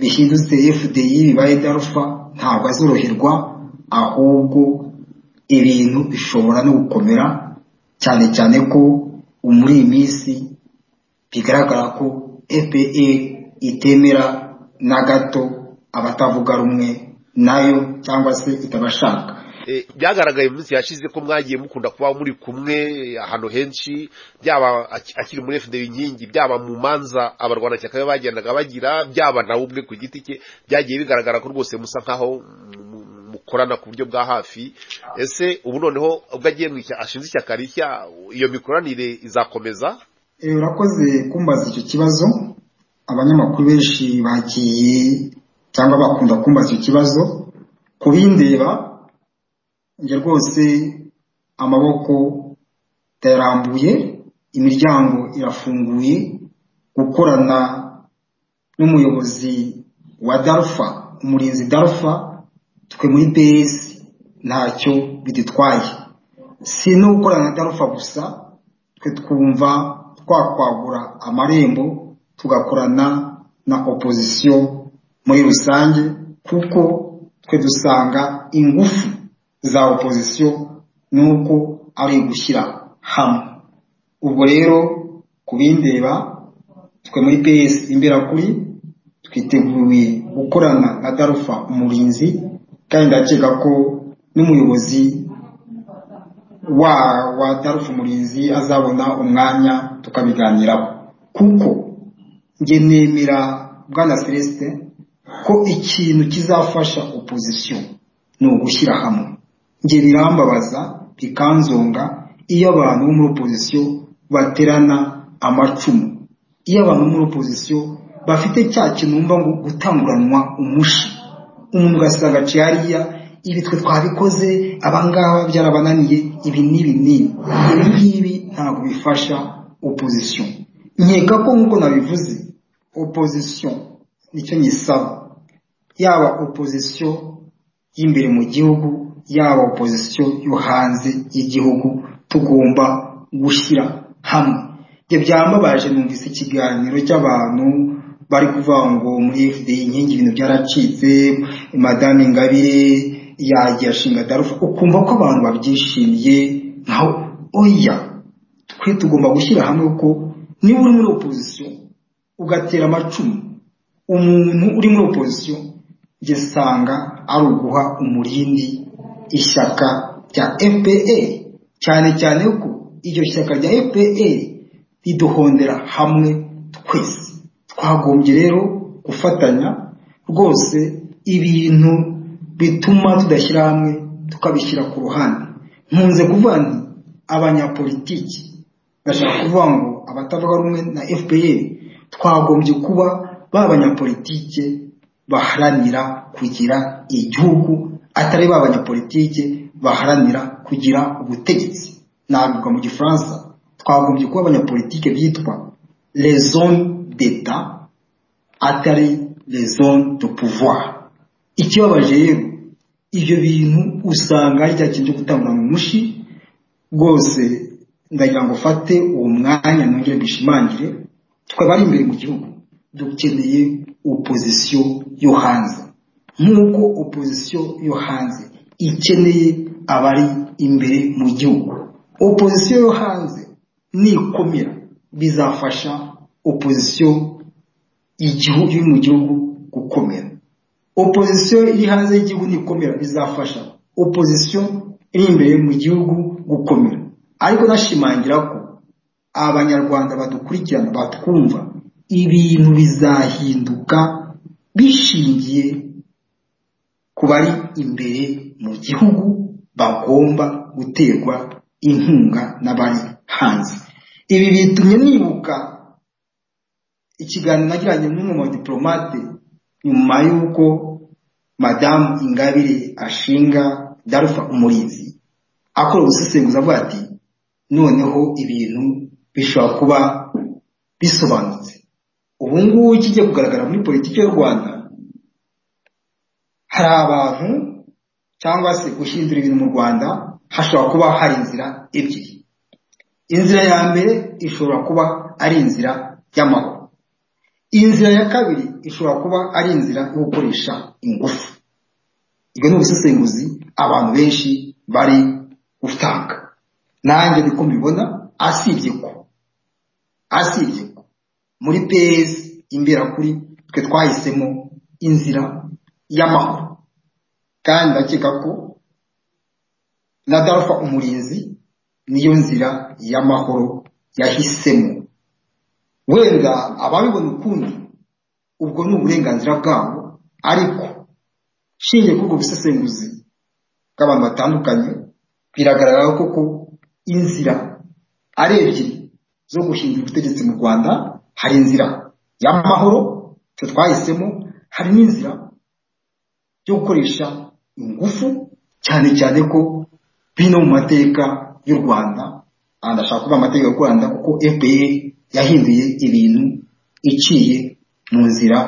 bihindutse fdi bibaye darufa ntabwo azoroherwa ahubwo ibintu bishobora no gukomera cyane cyane ko muri iyi minsi bigaragara ko fpr itemera na gato abatavuga rumwe nayo cyangwa se itabashaka byagaragaye mu minsi yashize ko mwagiye mukunda kuba muri kumwe ahantu henshi byaba akiri muri fda inkingi byaba mu manza abarwanashyaka be bagendaga bagira byaba nawe ubwe ku giti cye byagiye bigaragara ko rwose musa nkaho mukorana ku buryo bwa hafi ese ubu noneho ubwo agiye mu ishyaka ashinze ishyaka rishya iyo mikoranire izakomeza urakoze kumbaza icyo kibazo abanyamakuru benshi bagiye cyangwa bakunda kumbaza icyo kibazo ku bindeba njye rwose amaboko ndayarambuye imiryango irafunguye gukorana n'umuyobozi wa darufa umurinzi darufa twe muri bs ntacyo bidutwaye si no gukorana na darufa gusa twe twumva twakwagura amarembo tugakorana na opozisiyo muri rusange kuko twe dusanga ingufu za opozisiyo ni uko ari ugushyira hamwe ubwo rero ku bindeba twe muri ps imberakuri twiteguye gukorana na darufa umurinzi kandi ndakeka ko n'umuyobozi wa wa darufa umurinzi azabona umwanya tukabiganiraho kuko njye nemera bwana celeste ko ikintu kizafasha opozisiyo ni ugushyira hamwe njye birambabaza bikanzonga iyo abantu bo muri opozisiyo baterana amacumu iyo abantu bo muri opozisiyo bafite cya kintu wumva ngo gutanguranwa umushi umuntu ugasanga aciye hariya ibi twe twabikoze abangaba byarabananiye ibi n'ibi n'ibi ibi ngibi ntabwo bifasha opozisiyo nkeka ko nk'uko nabivuze opozisiyo nicyo nyisaba yaba opozisiyo y'imbere mu gihugu yaba opozisiyo yo hanze y'igihugu tugomba gushyira hamwe ibyo byambabaje numvise ikiganiro cy'abantu bari kuvuga ngo muri fda inkingi ibintu byaracitse madame ingabire yagiye ashinga darufa ukumva ko abantu babyishimiye naho oya twe tugomba gushyira hamwe ko niba uri muri opozisiyo ugatera amacumu umuntu uri muri opozisiyo gisanga ari uguha umurindi ishyaka rya fpa cyane cyane ko iryo shyaka rya fpa riduhondera hamwe twese twagombye rero gufatanya rwose ibintu bituma tudashyira hamwe tukabishyira ku ruhande nkunze kuvuga nti abanyapolitiki bashaka kuvuga ngo abatavuga rumwe na fpr twagombye kuba ba banyapolitike baharanira kugira igihugu atari ba banyapolitike baharanira kugira ubutegetsi nabivuga mu gifaransa twagombye kuba abanyapolitike bitwa rezone d'eta atari rezone de pouvoir ikibabaje rero ibyo bintu usanga ari cya kintu cyo gutangura mu mushi rwose ndagira ngo fate uwo mwanya nongere mbishimangire twaba ari imbere mu gihugu dukeneye opozisiyo yo hanze nk'uko opozisiyo yo hanze ikeneye abari imbere mu gihugu opozisiyo yo hanze nikomera bizafasha opozisiyo y'igihugu iri mu gihugu gukomera opozisiyo iri hanze y'igihugu nikomera bizafasha opozisiyo iri imbere mu gihugu gukomera ariko nashimangira ko abanyarwanda badukurikirana batwumva ibintu bizahinduka bishingiye ku bari imbere mu gihugu bagomba guterwa inkunga n'abari hanze ibi bitumye nibuka ikiganiro nagiranye n'umwe mu diporomate nyuma y'uko madamu ingabire ashinga darufa umurinzi akora ubusesenguzi avuga ati noneho ibintu bishobora kuba bisobanutse ubu ngubu kijya kugaragara muri politiki y'u rwanda hari abantu cyangwa se guhindura ibintu mu rwanda hashobora kuba hari inzira ebyiri inzira ya mbere ishobora kuba ari inzira y'amahoro inzira ya kabiri ishobora kuba ari inzira yo gukoresha ingufu ibyo ni ubusesenguzi abantu benshi bari gutanga nanjye niko mbibona asibye ko asibye ko muri pes imbera kuri twe twahisemo inzira y'amahoro kandi ndakeka ko na darufa umurinzi niyo nzira y'amahoro yahisemo wenda ababibona ukundi ubwo ni uburenganzira bwabo ariko shingiye kuri ubwo busesenguzi bw'abantu batandukanye biragaragara koko inzira ari ebyiri zo guhindura ubutegetsi mu rwanda hari inzira y'amahoro twe twahisemo hari n'inzira yo gukoresha ingufu cyane cyane ko bino mu mateka y'u rwanda ndashaka kuba amateka y'u rwanda kuko fpr yahinduye ibintu iciye mu nzira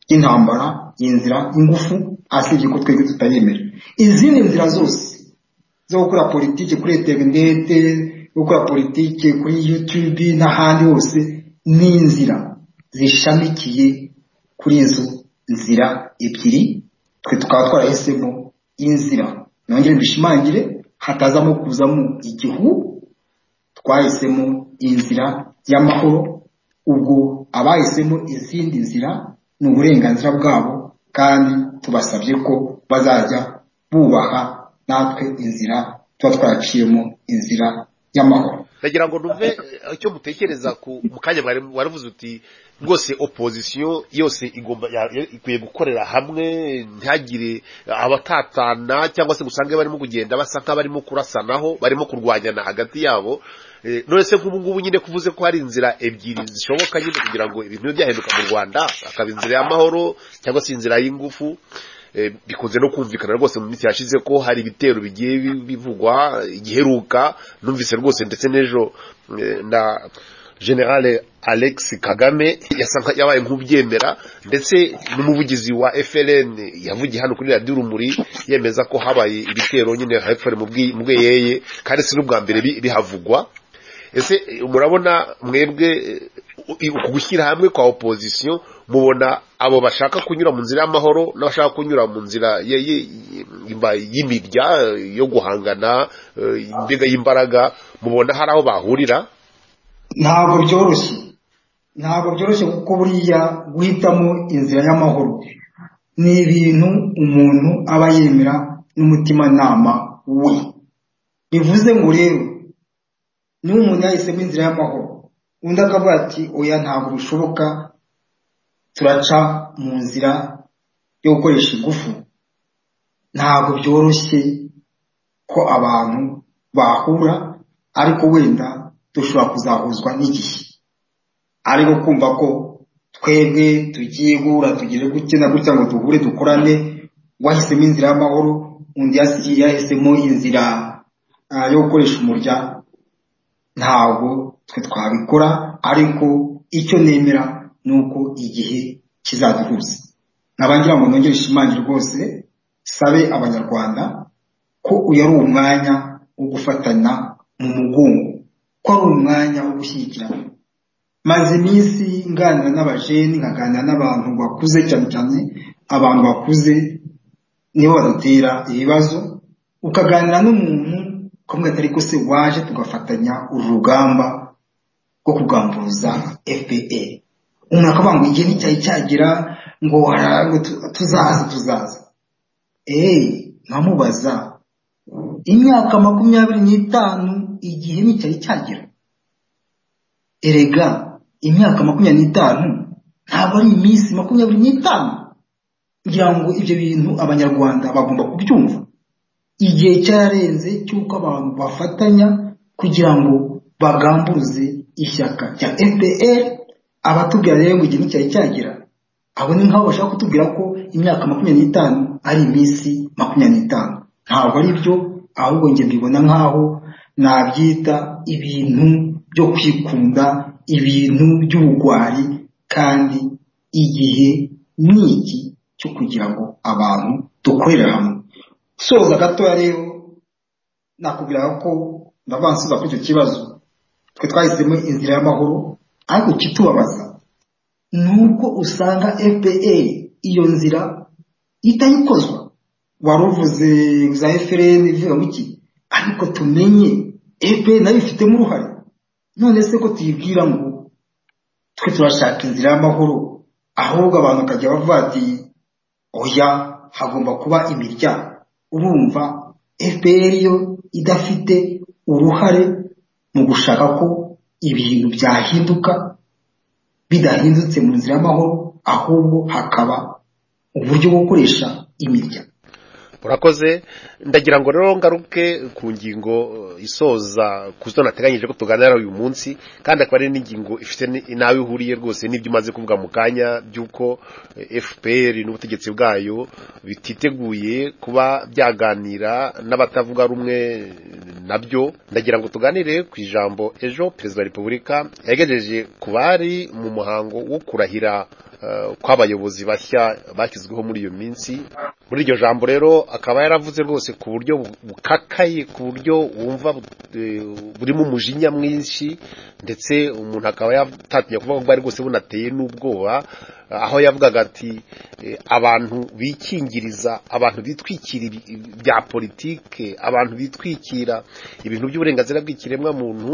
y'intambara inzira y'ingufu asibye ko twebwe tutayemera izindi nzira zose zo gukora politiki kuri interinete gukora politiki kuri yutube n'ahandi hose ni inzira zishamikiye kuri izo nzira ebyiri twe tukaba twarahisemo inzira nongere mbishimangire hatazamo kuzamo igihu twahisemo inzira y'amahoro ubwo abahisemo izindi nzira ni uburenganzira bwabo kandi tubasabye ko bazajya bubaha natwe inzira tuba twaraciyemo inzira y'amahoro ndagira ngo numve icyo mutekereza ku kanya waravuze uti rwose opozisiyo yose igomba ikwiye gukorera hamwe ntihagire abatatana cyangwa se usange barimo kugenda basa nk'abarimo kurasanaho barimo kurwanyana hagati yabo none se nk'ubu ngubu nyine kuvuze ko hari inzira ebyiri zishoboka nyine kugira ngo ibintu byahinduka mu rwanda akaba inzira y'amahoro cyangwa se inzira y'ingufu bikunze no kumvikana rwose mu minsi yashize ko hari ibitero bigiye bivugwa igiheruka numvise rwose ndetse n'ejo na generale alex kagame yabaye nk'ubyemera ndetse n'umuvugizi wa frn yavugiye hano kuri radiyo urumuri yemeza ko habaye ibitero nyine hepfo mu bweyeye kandi si n'ubwa mbere bihavugwa ese murabona mwebwe gushyira hamwe kwa opozisiyo mubona abo bashaka kunyura mu nzira y'amahoro n'abashaka kunyura mu nzira y'imibya yo guhangana imbega y'imbaraga mubona hari aho bahurira ntabwo byoroshye ntabwo byoroshye kuko buriya guhitamo inzira y'amahoro ni ibintu umuntu aba yemera n'umutimanama we bivuze ngo rero niba umuntu yahisemo inzira y'amahoro undi akavuga ati oya ntabwo bishoboka turaca mu nzira yo gukoresha ingufu ntabwo byoroshye ko abantu bahura ariko wenda dushobora kuzahuzwa n'igihe ariko kumva ko twebwe tugiye guhura tugire gutya na gutya ngo duhure dukorane wahisemo inzira y'amahoro undi yahisemo inzira yo gukoresha umurya ntabwo twe twabikora ariko icyo nemera ni uko igihe kizaduhuza nabangira ngo nongere ishimange rwose sabe abanyarwanda ko uyu ari umwanya wo gufatana mu mugongo ko ari umwanya wo gushyigikirana maze iminsi nganira n'abajeni nkaganira n'abantu bakuze cyane cyane abantu bakuze nibo badutera ibibazo ukaganira n'umuntu ukamubwira atari ko se waje tugafatanya uru rugamba rwo kugamburuza fpr umuntu akavuga ngo igihe nticyari cyagera ngo tuzaza tuzaza eee nkamubaza imyaka makumyabiri n'itanu igihe nticyari cyagera erega imyaka makumyabiri n'itanu ntabwo ari iminsi makumyabiri n'itanu ngira ngo ibyo bintu abanyarwanda bagomba kubyumva igihe cyararenze cy'uko abantu bafatanya kugira ngo bagamburuze ishyaka rya fpr abatubwira rero ngo igihe nticyari cyagera abo ni nk'abo bashaka kutubwira ko imyaka makumyabiri n'itanu ari iminsi makumyabiri n'itanu ntabwo ari byo ahubwo njye mbibona nk'aho nabyita ibintu byo kwikunda ibintu by'ubugwari kandi igihe ni iki cyo kugira ngo abantu dukorere hamwe usoza gatoya rero nakubwira ko ndabansubiza kuri icyo kibazo twe twahisemo inzira y'amahoro ariko ikitubabaza ni uko usanga fpr iyo nzira itayikozwa wari uvuze za fpr ivuga iki ariko tumenye fpr nayo ifitemo uruhare none se ko tuyibwira ngo twe turashaka inzira y'amahoro ahubwo abantu bakajya bavuga ati oya hagomba kuba imiryango urumva fpr yo idafite uruhare mu gushaka ko ibintu byahinduka bidahindutse mu nzira y'amahoro ahubwo hakaba uburyo bwo gukoresha imirya murakoze ndagira ngo rero ngaruke ku ngingo isoza ku zo nateganyije ko tuganira uyu munsi kandi akaba ari n'ingingo ifite n'aho ihuriye rwose n'ibyo umaze kuvuga mu kanya by'uko fpr n'ubutegetsi bwayo bititeguye kuba byaganira n'abatavuga rumwe nabyo ndagira ngo tuganire ku ijambo ejo perezida wa repubulika yagejeje ku bari mu muhango wo kurahira kw'abayobozi bashya bashyizweho muri iyo minsi muri iryo jambo rero akaba yaravuze rwose ku buryo bukakaye ku buryo wumva burimo umujinya mwinshi ndetse umuntu akaba yatatinya kuvuga ko bwari rwose bunateye n'ubwoba aho yavugaga ati abantu bikingiriza abantu bitwikira bya politike abantu bitwikira ibintu by'uburenganzira bw'ikiremwamuntu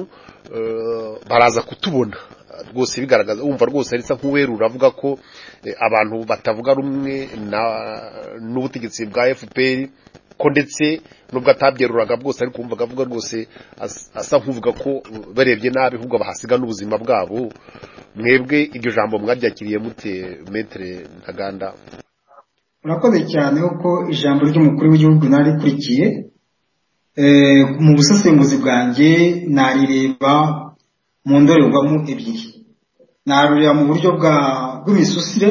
baraza kutubona rwose bigaragaza wumva rwose arisa nk'uwerura avuga ko abantu batavuga rumwe n'ubutegetsi bwa fpr ko ndetse nubwo atabyeruraga bwose ariko wumvaga avuga rwose asa nk'uvuga ko barebye nabi ahubwo bahasiga n'ubuzima bwabo mwebwe iryo jambo mwabyakiriye mute metere ntaganda murakoze cyane kuko ijambo ry'umukuru w'igihugu narikurikiye mu busesenguzi bwanjye narireba mu ndorerwamo ebyiri narureba mu buryo bw'imisusire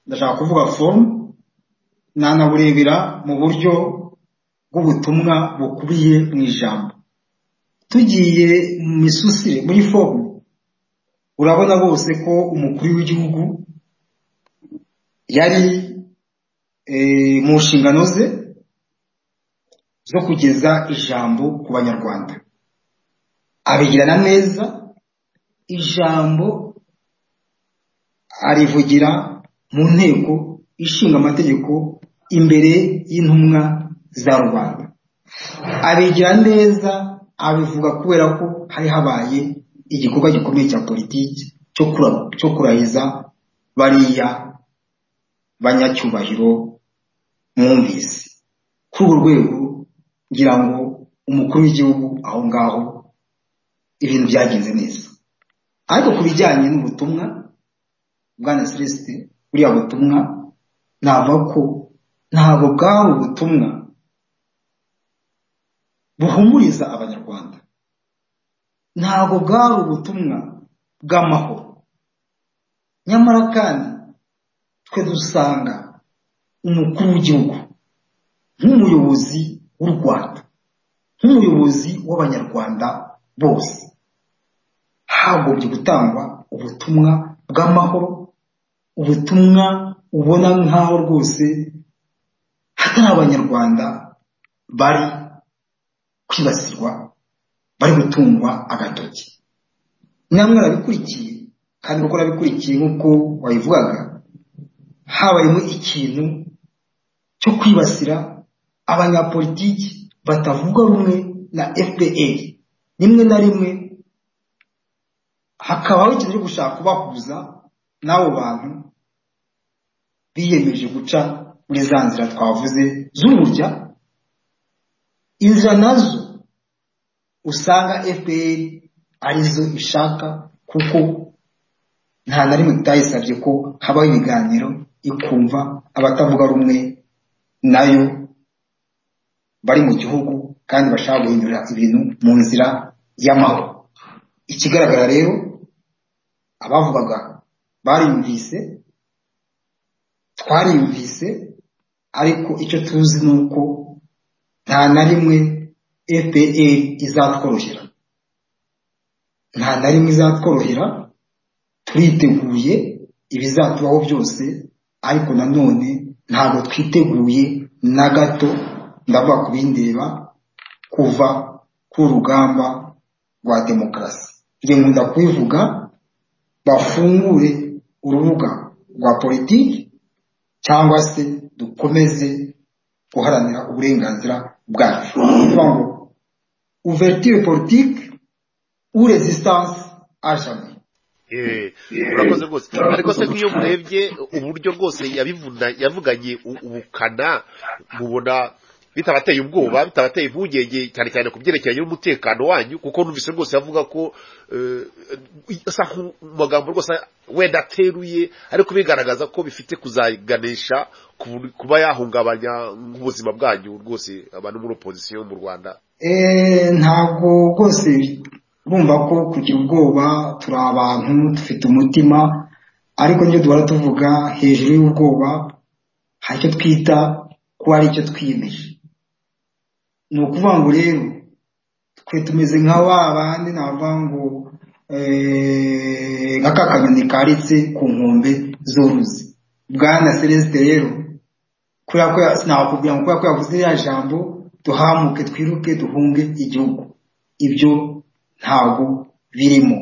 ndashaka kuvuga fomu nanaburebera mu buryo bw'ubutumwa bukubiye mu ijambo tugiye mu misusire muri fomu urabona bose ko umukuru w'igihugu yari mu nshingano ze zo kugeza ijambo ku banyarwanda abigirana neza ijambo arivugira mu nteko ishinga amategeko imbere y'intumwa za rubanda abigira neza abivuga kubera ko hari habaye igikorwa gikomeye cya politiki cyo kurahiza bariya banyacyubahiro mwumvise kuri urwo rwego ngira ngo umukuru w'igihugu aho ngaho ibintu byagenze neza ariko ku bijyanye n'ubutumwa bwana celesite buriya butumwa navuga ko ntabwo bwaba ubutumwa buhumuriza abanyarwanda ntabwo bwaba ubutumwa bw'amahoro nyamara kandi twe dusanga umukuru w'igihugu nk'umuyobozi w'u rwanda nk'umuyobozi w'abanyarwanda bose hagombye gutangwa ubutumwa bw'amahoro ubutumwa ubona nk'aho rwose hatari abanyarwanda bari kwibasirwa bari gutungwa agatoki namwe arabikurikiye kandi kuko arabikurikiye nk'uko wabivugaga habayemo ikintu cyo kwibasira abanyapolitiki batavuga rumwe na fpr rimwe na rimwe hakabaho ikintu cyo gushaka kubahuza n'abo bantu biyemeje guca muri za nzira twavuze z'umurya inzira nazo usanga fpr arizo ishaka kuko nta na rimwe utayisabye ko habaho ibiganiro ikumva abatavuga rumwe nayo bari mu gihugu kandi bashaka guhindura ibintu mu nzira y'amahoro ikigaragara rero abavugaga bariyumvise twariyumvise ariko icyo tuzi ni uko nta na rimwe fpr izatworohera nta na rimwe izatworohera turiteguye ibizatubaho byose ariko nanone ntabwo twiteguye na gato ndavuga ku bindeba kuva ku rugamba rwa demokarasi iyo nkunda kubivuga bafungure urubuga rwa politiki cyangwa se dukomeze guharanira uburenganzira bwacu bivuga ngo uverture politiki uresistanse ajame urakoze rwose ariko se nk'iyo murebye uburyo rwose yavuganye ubukana mubona bitabateye ubwoba bitabateye impungenge cyane cyane ku byerekeranye n'umutekano wanyu kuko numvise rwose avuga ko asa magambo rwose wenda ateruye ariko bigaragaza ko bifite kuzaganisha kuba yahungabanya nk'ubuzima bwanyu rwose abantu muri opozisiyo mu rwanda ntabwo rwose bumva ko kugira ubwoba turi abantu dufite umutima ariko nibyo duhora tuvuga hejuru y'ubwoba hari icyo twita ko hari icyo twiyemeje ni ukuvuga ngo rero twe tumeze nka ba bandi navuga ngo nka ka kanyoni karitse ku nkombe z'uruzi bwana celeste rero kubera ko sinakubwira ngo kubera ko yavuze iriya jambo duhamuke twiruke duhunge igihugu ibyo ntabwo birimo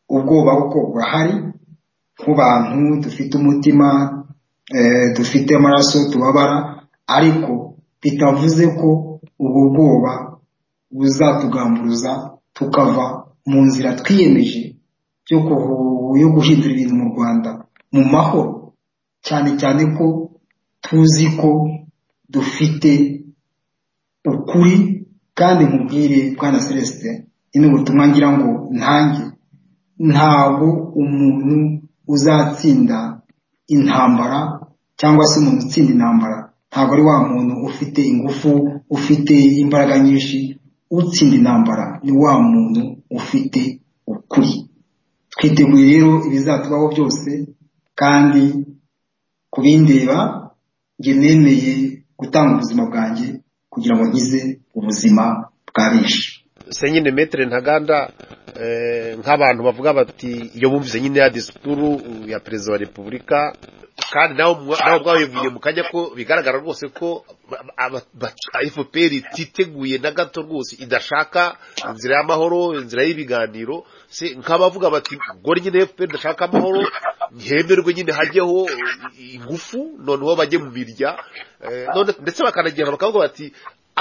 ubwoba kuko burahari nk'abantu dufite umutima dufite amaraso tubabara ariko bitavuze ko ubwo bwoba buzatugamburuza tukava mu nzira twiyemeje yo guhindura ibintu mu rwanda mu mahoro cyane cyane ko tuzi ko dufite ukuri kandi nkubwire bwana celestin ni ubutumwa ngira ngo ntange ntabwo umuntu uzatsinda intambara cyangwa se umuntu utsinda intambara ntabwo ari wa muntu ufite ingufu ufite imbaraga nyinshi utsinda intambara ni wa muntu ufite ukuri twiteguye rero ibizatubaho byose kandi ku bindeba njye nemeye gutanga ubuzima bwanjye kugira ngo nkize ubuzima bwa benshi se nyine metere ntaganda nk'abantu bavuga bati iyo bumvise nyine ya disikuru ya perezida wa repubulika kandi nawe bwabivuye mu kanya ko bigaragara rwose ko fpr ititeguye na gato rwose idashaka inzira y'amahoro inzira y'ibiganiro nk'abavuga bati ngo nyine fpr idashaka amahoro ntihemerwe nyine hajyeho ingufu noneho bajye mu mirya ndetse bakanagenda bakavuga bati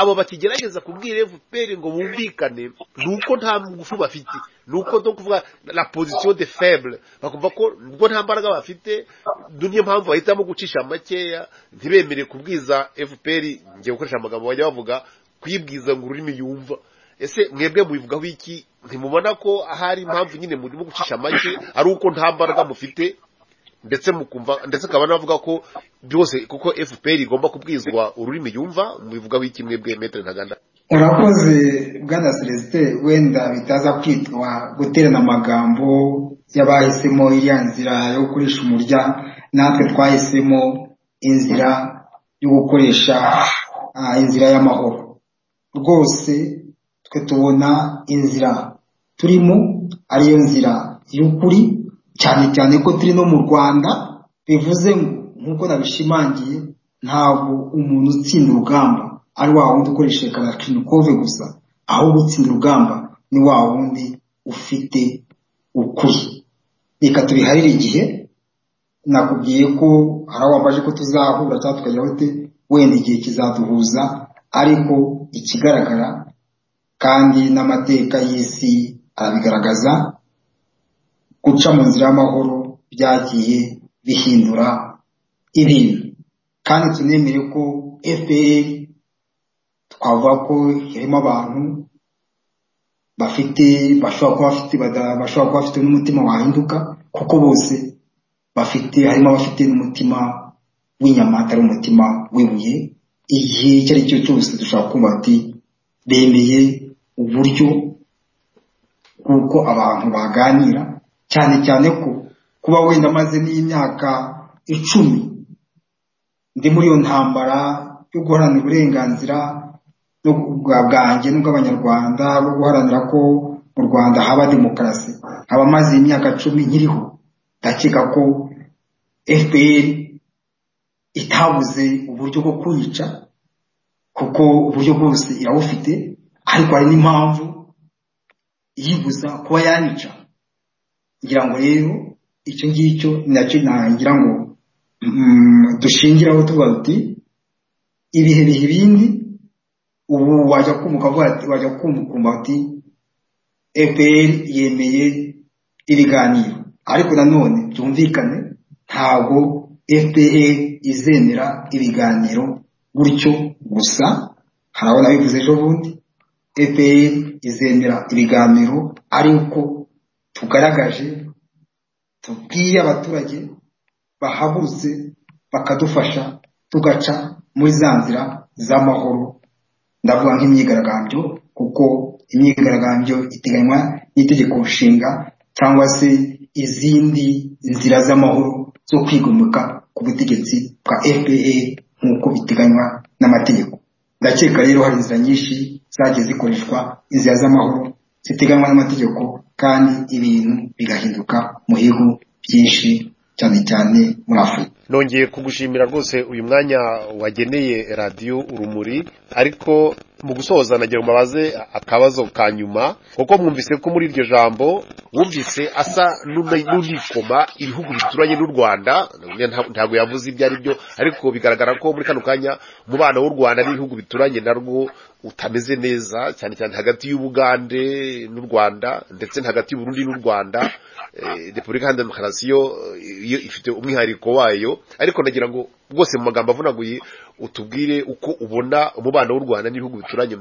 abo bakigerageza kubwira fpr ngo bumvikane ni uko nta ngufu bafite ni uko no kuvuga la position de faible bakumva ko ubwo nta mbaraga bafite niyo mpamvu bahitamo gucisha makeya ntibemere kubwiza fpr ngiye gukoresha amagambo bajya bavuga kuyibwiza ngo ururimi yumva ese mwebwe mubivugaho iki ntimubona ko ahari impamvu nyine murimo gucisha amake ari uko nta mbaraga mufite ndetse mukumva ndetse akaba anavuga ko byose kuko fpr igomba kubwizwa ururimi yumva mubivugaho iki mwebwe metero ntaganda urakoze bwana celestin wenda bitaza kwitwa guterana amagambo y'abahisemo iriya nzira yo gukoresha umurya natwe twahisemo inzira yo gukoresha ah, inzira y'amahoro rwose twe tubona inzira turimo ariyo nzira y'ukuri cyane cyane ko turi no mu rwanda bivuze ngo nk'uko nabishimangiye ntabwo umuntu utsinda urugamba ari wa wundi ukoresheje karakinikove gusa ahubwo utsinda urugamba ni wa wundi ufite ukuri reka tubiharire igihe nakubwiye ko hari wambaje ko tuzahura cyangwa tukajya hote wenda igihe kizaduhuza ariko ikigaragara kandi n'amateka y'isi arabigaragaza guca mu nzira y'amahoro byagiye bihindura ibintu kandi tunemere ko fpr twavuga ko irimo abantu bafite bashobora kuba bafite bada- bashobora kuba bafite n'umutima wahinduka kuko bose bafite harimo abafite n'umutima w'inyama atari umutima w'ibuye igihe icyo ari cyo cyose dushobora kumva ati bemeye uburyo bw'uko abantu baganira cyane cyane ko kuba wenda amaze n'imyaka icumi ndi muri iyo ntambara yo guharanira uburenganzira no bwa- bwanjye n'ubw'abanyarwanda bwo guharanira ko mu rwanda haba demokarasi nkaba maze imyaka cumi nkiriho ndakeka ko fpr itabuze uburyo bwo kuyica kuko uburyo bwose irabufite ariko hari n'impamvu yibuza kuba yanica ngira ngo rero icyo ngicyo nacyo nagira ngo mm, dushingiraho tuvuga tuti ibihe bihe ibindi ubu wajya kumva ukavuga ati- wajya kumva ukumva ati fpr yemeye ibiganiro ariko nanone byumvikane ntabwo fpr izemera ibiganiro gutyo gusa hari abo nabivuze ejo bundi fpr izemera ibiganiro ariko tugaragaje tubwiye abaturage bahagurutse bakadufasha tugaca muri za nzira z'amahoro ndavuga nk'imyigaragambyo kuko imyigaragambyo iteganywa n'itegeko nshinga cyangwa se izindi nzira z'amahoro zo kwigomeka ku butegetsi bwa fpa nk'uko biteganywa n'amategeko ndakeka rero hari inzira nyinshi zagiye zikoreshwa inzira z'amahoro ziteganywa n'amategeko kandi ibintu bigahinduka muhigu byinshi cyane cyane muri afurika nongeye kugushimira rwose uyu mwanya wageneye radiyo urumuri ariko mu gusoza nagira ngo mubaze akabazo ka nyuma kuko mwumvise ko muri iryo jambo wumvise asa n'una- n'unikoma ibihugu bituranye n'u rwanda nta- ntabwo yavuze ibyo ari byo ariko bigaragara ko muri kano kanya umubano w'u rwanda n'ibihugu bituranye narwo utameze neza cyane cyane hagati y'ubugande n'u rwanda ndetse na hagati y'uburundi n'u rwanda eh, repubulika iharanira demokarasi yo eh, yo ifite umwihariko wayo ariko nagira ngo rwose mu magambo avunaguye utubwire uko ubona umubano w'u rwanda n'ibihugu bituranye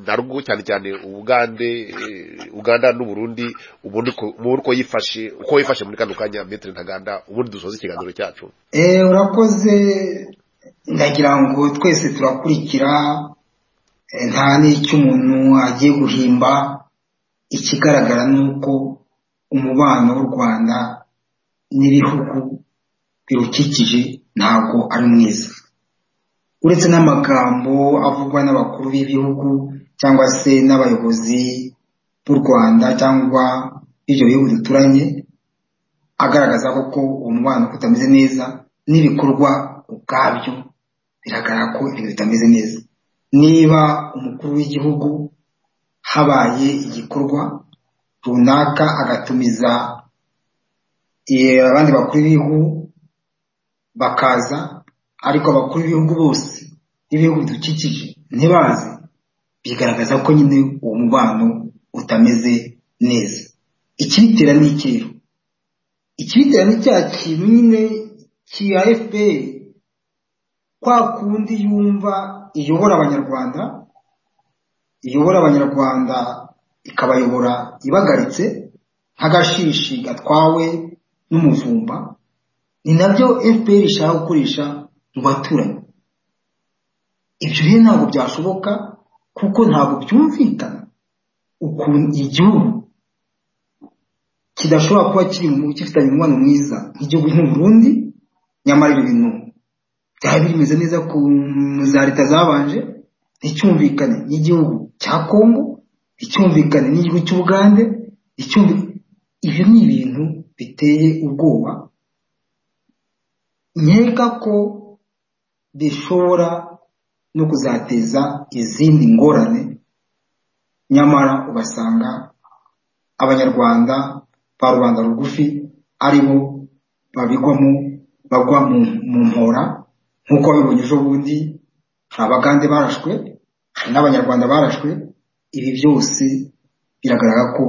narwo cyane cyane ubugande eh, uganda n'uburundi ubundi uko ubundi uko yifashe uko wifashe muri kano kanya metero ntaganda ubundi dusoza ikiganiro cyacu Eh, urakoze ndagira ngo twese turakurikira eh, nta n'icyo umuntu agiye guhimba ikigaragara ni uko umubano w'u rwanda n'ibihugu birukikije ntabwo ari mwiza uretse n'amagambo avugwa n'abakuru b'ibihugu cyangwa se n'abayobozi b'u rwanda cyangwa ibyo bihugu duturanye agaragaza koko uwo mubano ko utameze neza n'ibikorwa ubwabyo biragaragara ko ibintu bitameze neza niba umukuru w'igihugu habaye igikorwa runaka agatumiza eh, abandi bakuru b'ibihugu bakaza ariko abakuru b'ibihugu bose n'ibihugu bidukikije ntibaze bigaragaza ko nyine uwo mubano utameze neza ikibitera ni iki rero ikibitera ni cya kintu nyine cya fpr kwa kundi yumva iyobora abanyarwanda iyobora abanyarwanda ikabayobora ibagaritse nk'agashishi gatwawe n'umuvumba ni nabyo fpr ishaka gukoresha mu baturanyi ibyo rero ntabwo byashoboka kuko ntabwo byumvikana ukuntu igihugu kidashobora kuba kiri gifitanye umubano mwiza nk'igihugu nk'uburundi nyamara ibyo bintu byaba bimeze neza ku za leta zabanje nticyumvikane n'igihugu cya kongo icyumvikane n'igihugu cy'ubugande ibyo ni ibintu biteye ubwoba nkeka ko bishobora no kuzateza izindi ngorane nyamara ugasanga abanyarwanda ba rubanda rugufi ari bo babigwamo bagwa mu mpora nk'uko babibonye ejo bundi hari abagande barashwe hari n'abanyarwanda barashwe ibi byose biragaragara ko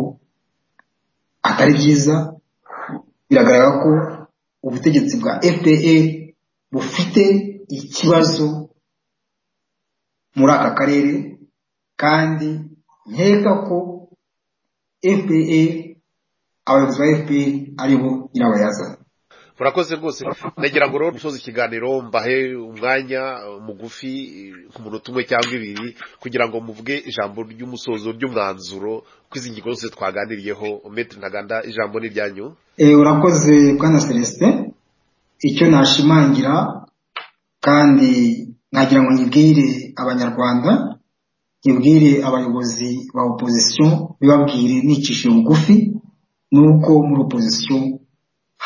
atari byiza biragaragara ko ubutegetsi bwa fpr bufite ikibazo muri aka karere kandi nkeka ko fpr abayobozi ba fpr aribo nyirabayazana murakoze rwose ndagira ngo rero dusoze ikiganiro mbahe umwanya mugufi ku munota umwe cyangwa ibiri kugira ngo muvuge ijambo ry'umusozo ry'umwanzuro ko izi ngingo zose twaganiriyeho metero ntaganda ijambo ni iryanyu urakoze bwana celestin icyo nashimangira kandi nagira ngo nyibwire abanyarwanda nyibwire abayobozi ba opozisiyo bibabwire nicishije bugufi ni uko muri opozisiyo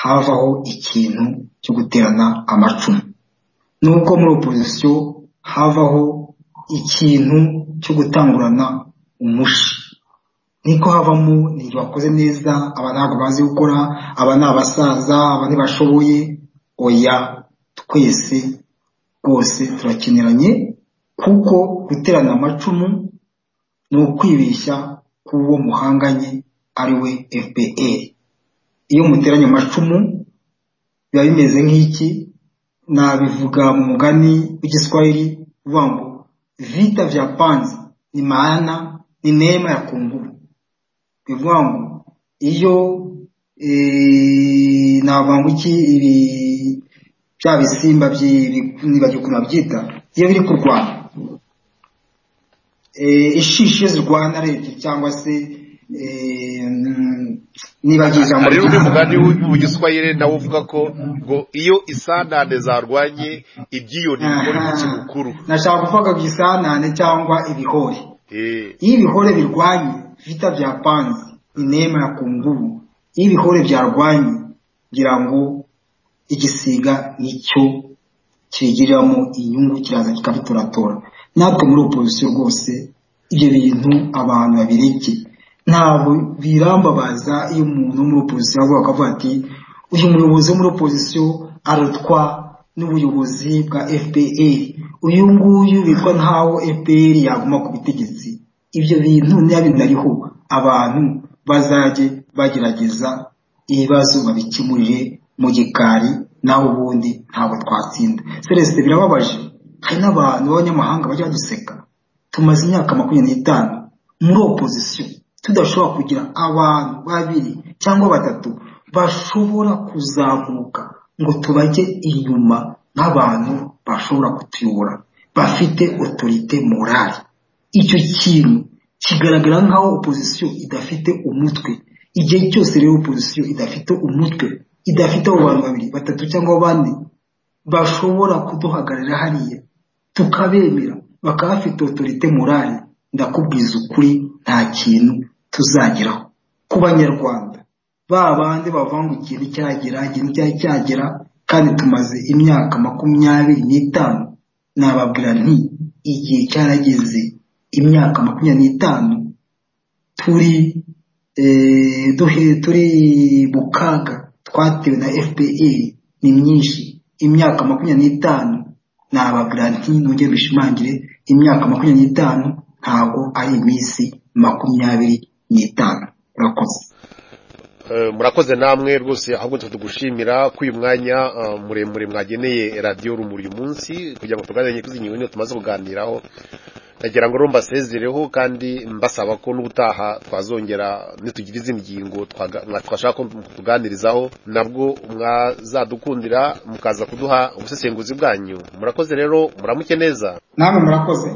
havaho ikintu cyo guterana amacumu nubwo muri opozisiyo havaho ikintu cyo gutangurana umushi niko havamo n'igihe bakoze neza aba ntabwo bazi gukora aba ni abasaza aba ntibashoboye oya twese rwose turakeneranye kuko guterana amacumu ni ukwibeshya k'uwo muhanganye ari we fpr iyo muteranye amacumu biba bimeze nk'iki nabivuga mu mugani w'igiswahili uvuga ngo vita vya panzi ni maana ni neema ya kunguru bivuga ngo iyo navuga iki ibi bya bisimba nibagiwe ukuntu babyita iyo biri kurwana ishishi iyo zirwana leta cyangwa se nibagiye ijambo hari undi mugani w'igiswahili nawe uvuga ko ngo iyo isanane zarwanye ibyiyoni bikora iki mukuru nashaka kuvuga ngo isanane cyangwa ibihore iyo ibihore birwanye vita bya panzi inema ya kunguru iyo ibihore byarwanye ngira ngo igisiga nicyo kigiriramo inyungu kiraza kikabitoratora natwe muri opozisiyo rwose ibyo bintu abantu babirekeye ntabwo birambabaza iyo umuntu wo muri opozisiyo avuga akavuga ati uyu muyobozi wo muri opozisiyo arutwa n'ubuyobozi bwa fpr uyu nguyu bitwa nkaho fpr yaguma ku butegetsi ibyo bintu niba binariho abantu bazajye bagerageza ibibazo babikemurire mu gikari naho ubundi ntabwo twatsinda serese birababaje hari n'abantu b'abanyamahanga bajya baduseka tumaze imyaka makumyabiri n'itanu muri opozisiyo tudashobora kugira abantu babiri cyangwa batatu bashobora kuzamuka ngo tubajye inyuma nk'abantu bashobora kutuyobora bafite otorite morali icyo kintu kigaragara nk'aho opozisiyo idafite umutwe igihe cyose rero opozisiyo idafite umutwe idafite abo bantu babiri batatu cyangwa bane bashobora kuduhagararira hariya tukabemera bakaba bafite otorite morali ndakubwiza ukuri nta kintu tuzageraho ku banyarwanda ba bandi bavuga ngo ikintu cyagera ikintu cyari cyagera kandi tumaze imyaka makumyabiri n'itanu nababwira nti igihe cyarageze imyaka makumyabiri n'itanu turi turi mu kaga twatewe na fpr ni myinshi imyaka makumyabiri n'itanu nababwira nti nongere bishimangire imyaka makumyabiri n'itanu ntabwo ari iminsi makumyabiri n'itanu murakoze murakoze namwe rwose ahubwo tugushimira ko uyu mwanya muremure mwageneye radiyo rumuri uyu munsi kugira ngo tuganire ku ngingo tumaze kuganiraho ndagira ngo rero mbasezereho kandi mbasaba ko n'ubutaha twazongera nitugira izi ngingo twashaka ko tuganirizaho nabwo mwazadukundira mukaza kuduha ubusesenguzi bwanyu murakoze rero muramuke neza namwe murakoze